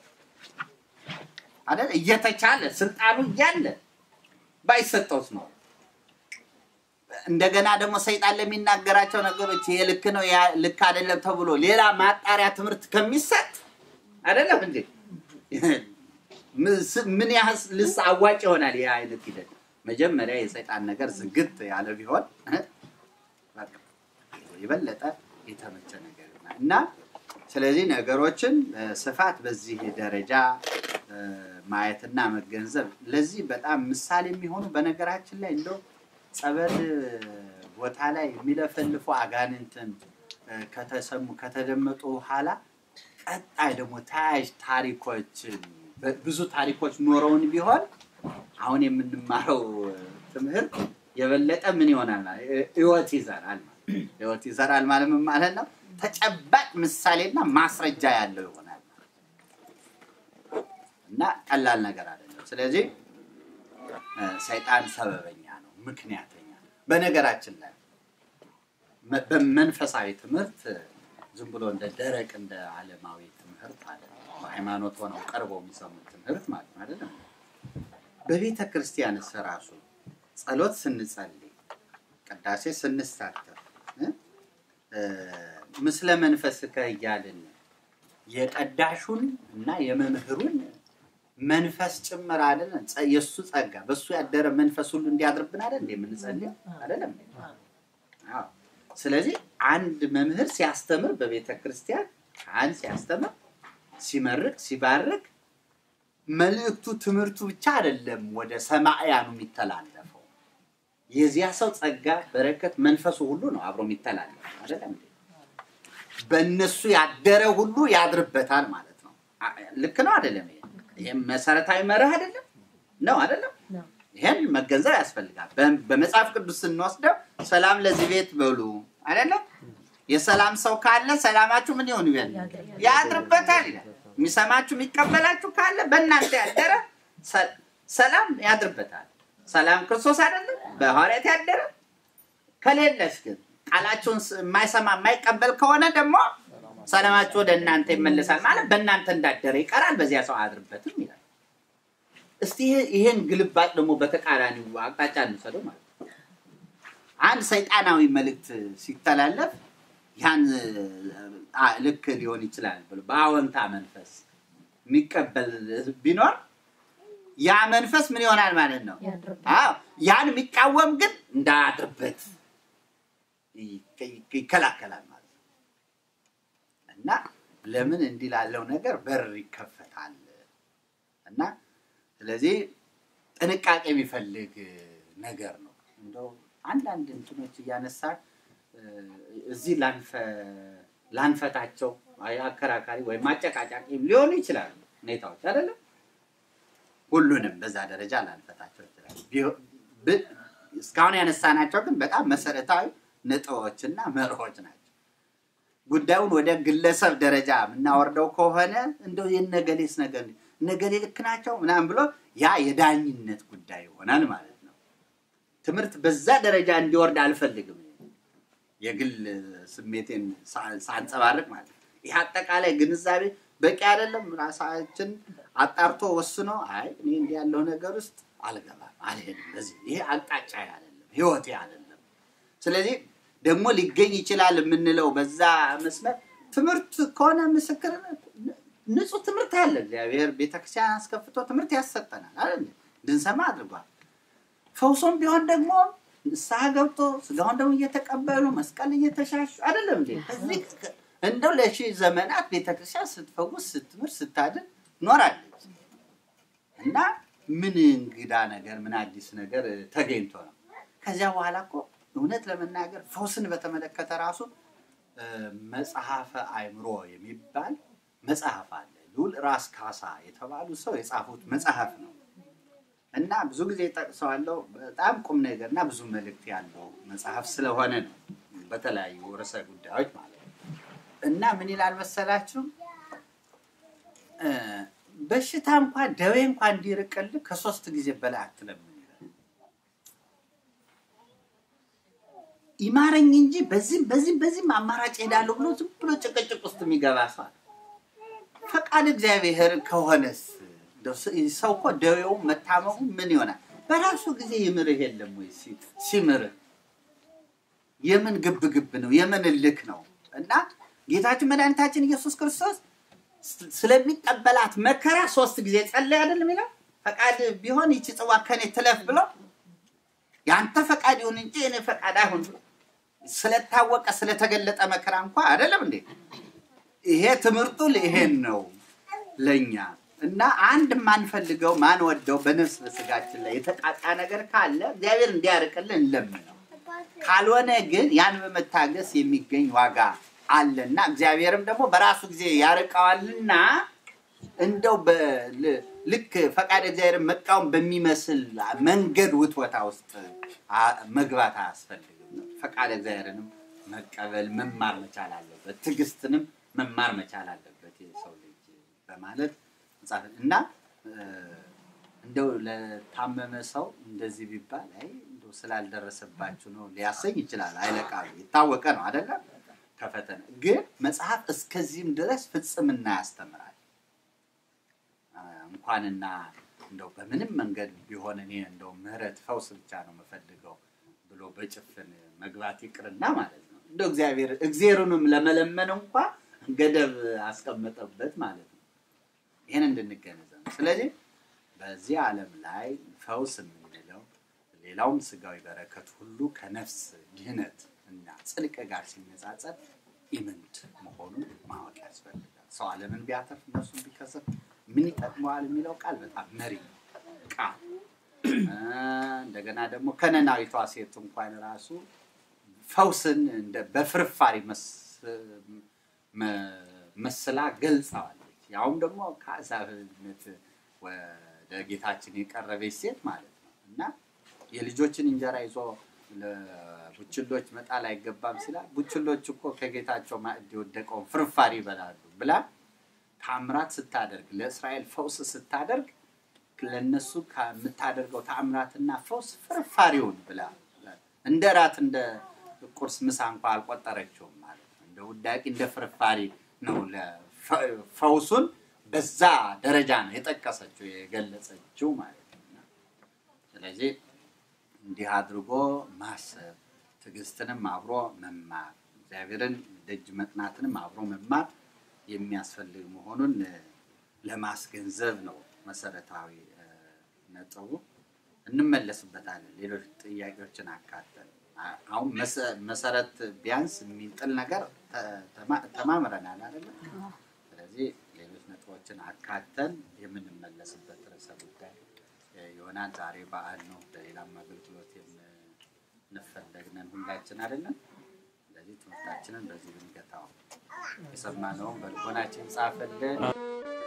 አይደል? እየተቻለ ስልጣኑ እያለ ባይሰጠውስ ነው። እንደገና ደግሞ ሰይጣን ለሚናገራቸው ነገሮች ይሄ ልክ ነው ያ ልክ አይደለም ተብሎ ሌላ ማጣሪያ ትምህርት ከሚሰጥ አይደለም እንዴ ምን ያህል ልስ አዋጭ ይሆናል ይህ አይነት ሂደት መጀመሪያ የሰይጣን ነገር ዝግት ያለ ቢሆን በቃ የበለጠ የተመቸ ነገር ይሆናል እና ስለዚህ ነገሮችን ስፋት በዚህ ደረጃ ማየትና መገንዘብ ለዚህ በጣም ምሳሌ የሚሆኑ በነገራችን ላይ እንደው ጸበል ቦታ ላይ የሚለፈልፉ አጋንንትን ከተሰሙ ከተደመጡ በኋላ ቀጣይ ደግሞ ተያያዥ ታሪኮችን ብዙ ታሪኮች ኖረውን ቢሆን አሁን የምንማረው ትምህርት የበለጠ ምን ይሆናል ማለት ህይወት ይዘራል ማለት ህይወት ይዘራል ማለት ምን ማለት ነው? ተጨባጭ ምሳሌና ማስረጃ ያለው ይሆናል እና ቀላል ነገር አይደለም። ስለዚህ ሰይጣን ሰበበኛ ነው፣ ምክንያተኛ ነው። በነገራችን ላይ በመንፈሳዊ ትምህርት ዝም ብሎ እንደ ደረቅ እንደ ዓለማዊ ትምህርት አለ በሃይማኖት ሆነው ቀርበው የሚሰሙት ትምህርት ማለት ነው አይደለም። በቤተ ክርስቲያን ራሱ ጸሎት ስንጸልይ፣ ቅዳሴ ስንሳተፍ ምስለ መንፈስከ እያልን የቀዳሹን እና የመምህሩን መንፈስ ጭምር አይደለም የእሱ ጸጋ በእሱ ያደረ መንፈስ ሁሉ እንዲያድርብን አይደል እንደ የምንጸልየው አይደለም። አዎ። ስለዚህ አንድ መምህር ሲያስተምር በቤተ ክርስቲያን ካህን ሲያስተምር ሲመርቅ ሲባርክ መልእክቱ ትምህርቱ ብቻ አይደለም ወደ ሰማዕያኑ የሚተላለፈው የዚያ ሰው ጸጋ በረከት መንፈሱ ሁሉ ነው አብሮ የሚተላለፈው አይደለም በእነሱ ያደረ ሁሉ ያድርበታል ማለት ነው ልክ ነው አይደለም ይህም መሰረታዊ መርህ አይደለም ነው አይደለም ይህን መገንዘብ ያስፈልጋል በመጽሐፍ ቅዱስ ስንወስደው ሰላም ለዚህ ቤት በሉ አይደለም የሰላም ሰው ካለ ሰላማችሁ ምን ይሆን ይበል ያድርበታል ይላል የሚሰማችሁ የሚቀበላችሁ ካለ በእናንተ ያደረ ሰላም ያድርበታል ሰላም ክርስቶስ አይደለም በሐዋርያት ያደረ ከሌለስ ግን ቃላችሁን የማይሰማ የማይቀበል ከሆነ ደግሞ ሰላማችሁ ወደ እናንተ ይመለሳል ማለት በእናንተ እንዳደረ ይቀራል በዚያ ሰው አያድርበትም ይላል እስቲ ይሄን ግልባጭ ደግሞ በተቃራኒው አቅጣጫ እንውሰደው ማለት ነው አንድ ሰይጣናዊ መልእክት ሲተላለፍ ያን ልክ ሊሆን ይችላል ብሎ በአዎንታ መንፈስ የሚቀበል ቢኖር ያ መንፈስ ምን ይሆናል ማለት ነው አዎ ያን የሚቃወም ግን እንዳያድርበት ይከላከላል ማለት ነው እና ለምን እንዲህ ላለው ነገር በር ይከፈታል እና ስለዚህ ጥንቃቄ የሚፈልግ ነገር ነው እንደው አንዳንድ እንትኖች እያነሳን እዚህ ላንፈታቸው አከራካሪ ወይም አጨቃጫቂ ሊሆኑ ይችላሉ ሁኔታዎች አይደለም ሁሉንም በዛ ደረጃ ላንፈታቸው ይችላል እስካሁን ያነሳናቸው ግን በጣም መሰረታዊ ነጥቦችና መርሆች ናቸው ጉዳዩን ወደ ግለሰብ ደረጃ የምናወርደው ከሆነ እንደው የነገሌስ ነገር ነገሌ ልክ ናቸው ምናምን ብሎ ያ የዳኝነት ጉዳይ ይሆናል ማለት ነው ትምህርት በዛ ደረጃ እንዲወርድ አልፈልግም የግል ስሜቴን ሳንጸባርቅ ማለት ነው ይህ አጠቃላይ ግንዛቤ በቂ አይደለም ራሳችን አጣርቶ ወስኖ አይ እኔ እንዲህ ያለው ነገር ውስጥ አልገባም አልሄድም በዚህ ይሄ አቅጣጫ አይደለም ህይወቴ አይደለም ስለዚህ ደግሞ ሊገኝ ይችላል የምንለው በዛ መስመር ትምህርት ከሆነ ምስክርነት ንጹህ ትምህርት አለ እግዚአብሔር ቤተክርስቲያን አስከፍቶ ትምህርት ያሰጠናል አለ እንድንሰማ አድርጓል ፈውሶም ቢሆን ደግሞ ንስሐ ገብቶ ስጋውን ደግሞ እየተቀበሉ መስቀል እየተሻሹ አይደለም እንዴ እዚህ እንደው ለሺ ዘመናት ቤተክርስቲያን ስትፈውስ ስትምር ስታድን ኖራለች እና ምን እንግዳ ነገር ምን አዲስ ነገር ተገኝቶ ነው ከዚያ በኋላ እኮ እውነት ለመናገር ፈውስን በተመለከተ ራሱ መጽሐፈ አይምሮ የሚባል መጽሐፍ አለ ሉል ራስ ካሳ የተባሉ ሰው የጻፉት መጽሐፍ ነው እና ብዙ ጊዜ ጠቅሰዋለው በጣም ቁም ነገር እና ብዙ መልእክት ያለው መጽሐፍ ስለሆነ ነው በተለያዩ ርዕሰ ጉዳዮች ማለት ነው እና ምን ይላል መሰላችሁ በሽታ እንኳን ደዌ እንኳን እንዲርቅልህ ከሶስት ጊዜ በላይ አትለምን ይማረኝ እንጂ በዚህም በዚህም በዚህም አማራጭ ሄዳለሁ ብሎ ዝም ብሎ ጭቅጭቅ ውስጥ የሚገባ ሰው ፈቃድ እግዚአብሔር ከሆነስ ሰው እኮ ደዌው መታመሙ ምን ይሆናል በራሱ ጊዜ ይምርህ የለም ወይ ሲምርህ የምን ግብ ግብ ነው? የምን እልክ ነው? እና ጌታችን መድኃኒታችን ኢየሱስ ክርስቶስ ስለሚቀበላት መከራ ሶስት ጊዜ ጸለይ አይደለም የሚለው ፈቃድ ቢሆን ይቺ ጽዋ ከኔ ትለፍ ብሎ የአንተ ፈቃድ ይሁን እንጂ የኔ ፈቃድ አይሁን ብሎ ስለታወቀ ስለተገለጠ መከራ እንኳ አይደለም እንዴ? ይሄ ትምህርቱ ይሄን ነው ለኛ እና አንድ የማንፈልገው ማንወደው በነፍስ በስጋችን ላይ የተቃጣ ነገር ካለ እግዚአብሔር እንዲያርቅልን እንለምነው። ካልሆነ ግን ያን በመታገስ የሚገኝ ዋጋ አለና እግዚአብሔርም ደግሞ በራሱ ጊዜ ያርቀዋልና እንደው በ- ልክ ፈቃድ እግዚአብሔርን መቃወም በሚመስል መንገድ ውትወታ ውስጥ አ- መግባት አያስፈልግም ነው። ፈቃድ እግዚአብሔርንም መቀበል መማር መቻል አለበት። ትዕግስትንም መማር መቻል አለበት የሰው ልጅ በማለት መጽሐፍ እና እ፣ እንደው ለታመመ ሰው እንደዚህ ቢባል አይ እንደው ስላልደረሰባችሁ ነው ሊያሰኝ ይችላል። አይለቃሉ የታወቀ ነው አይደለም። ከፈተነ ግን መጽሐፍ እስከዚህም ድረስ ፍጽምና ያስተምራል። አ፣ እንኳንና እንደው በምንም መንገድ ቢሆን እኔ እንደው ምህረት ፈውስ ብቻ ነው የምፈልገው ብሎ በጭፍን መግባት ይቅርና ማለት ነው እንደው እግዚአብሔር እግዚአብሔሩንም ለመለመን እንኳ ገደብ አስቀመጠበት ማለት ነው። ይህን እንድንገነዘብ ነው። ስለዚህ በዚህ ዓለም ላይ ፈውስ የምንለው ሌላውም ስጋዊ በረከት ሁሉ ከነፍስ ድህነት እና ጽድቅ ጋር ሲነጻጸር ኢምንት መሆኑን ማወቅ ያስፈልጋል። ሰው ዓለምን ቢያተርፍ ነፍሱን ቢከስር ምን ይጠቅመዋል የሚለው ቃል በጣም መሪ ቃል እ፣ እንደገና ደግሞ ከነናዊቷ ሴት እንኳን ራሱ ፈውስን እንደ በፍርፋሪ መስ- መ- መስላ ገልጸዋለች። ያውም ደግሞ ከአሕዛብነት ወደ ጌታችን የቀረበች ሴት ማለት ነው እና የልጆችን እንጀራ ይዞ ለቡችሎች መጣል አይገባም ሲላል ቡችሎች እኮ ከጌታቸው ማዕድ የወደቀውን ፍርፋሪ ይበላሉ ብላ ታምራት ስታደርግ ለእስራኤል ፈውስ ስታደርግ ለነሱ ከምታደርገው ታምራትና ፈውስ ፍርፋሪውን ብላ እንደ ራት እንደ ቁርስ ምሳ እንኳ አልቆጠረችውም ማለት ነው። እንደ ውዳቂ እንደ ፍርፋሪ ነው ለፈ- ፈውሱን በዛ ደረጃ ነው የጠቀሰችው የገለጸችው ማለት ነው። ስለዚህ እንዲህ አድርጎ ማሰብ ትዕግስትንም አብሮ መማር እግዚአብሔርን ደጅ መጥናትንም አብሮ መማር የሚያስፈልግ መሆኑን እ፣ ለማስገንዘብ ነው መሰረታዊ እ፣ ነጥቡ። እንመለስበታለን። ሌሎች ጥያቄዎችን አካተን አ- አሁን መሰ- መሰረት ቢያንስ የሚጥል ነገር ተ- ተማ- ተማምረናል አይደለም። ስለዚህ ሌሎች ነጥቦችን አካተን የምንመለስበት ርዕሰ ጉዳይ እ፣ ይሆናል። ዛሬ በዓል ነው። ለሌላም አገልግሎት የምንፈለግነን ሁላችን አይደለም። ስለዚህ ትምህርታችንን በዚህ ብንገታው የሰማነውን በልቦናችን ጻፈልን።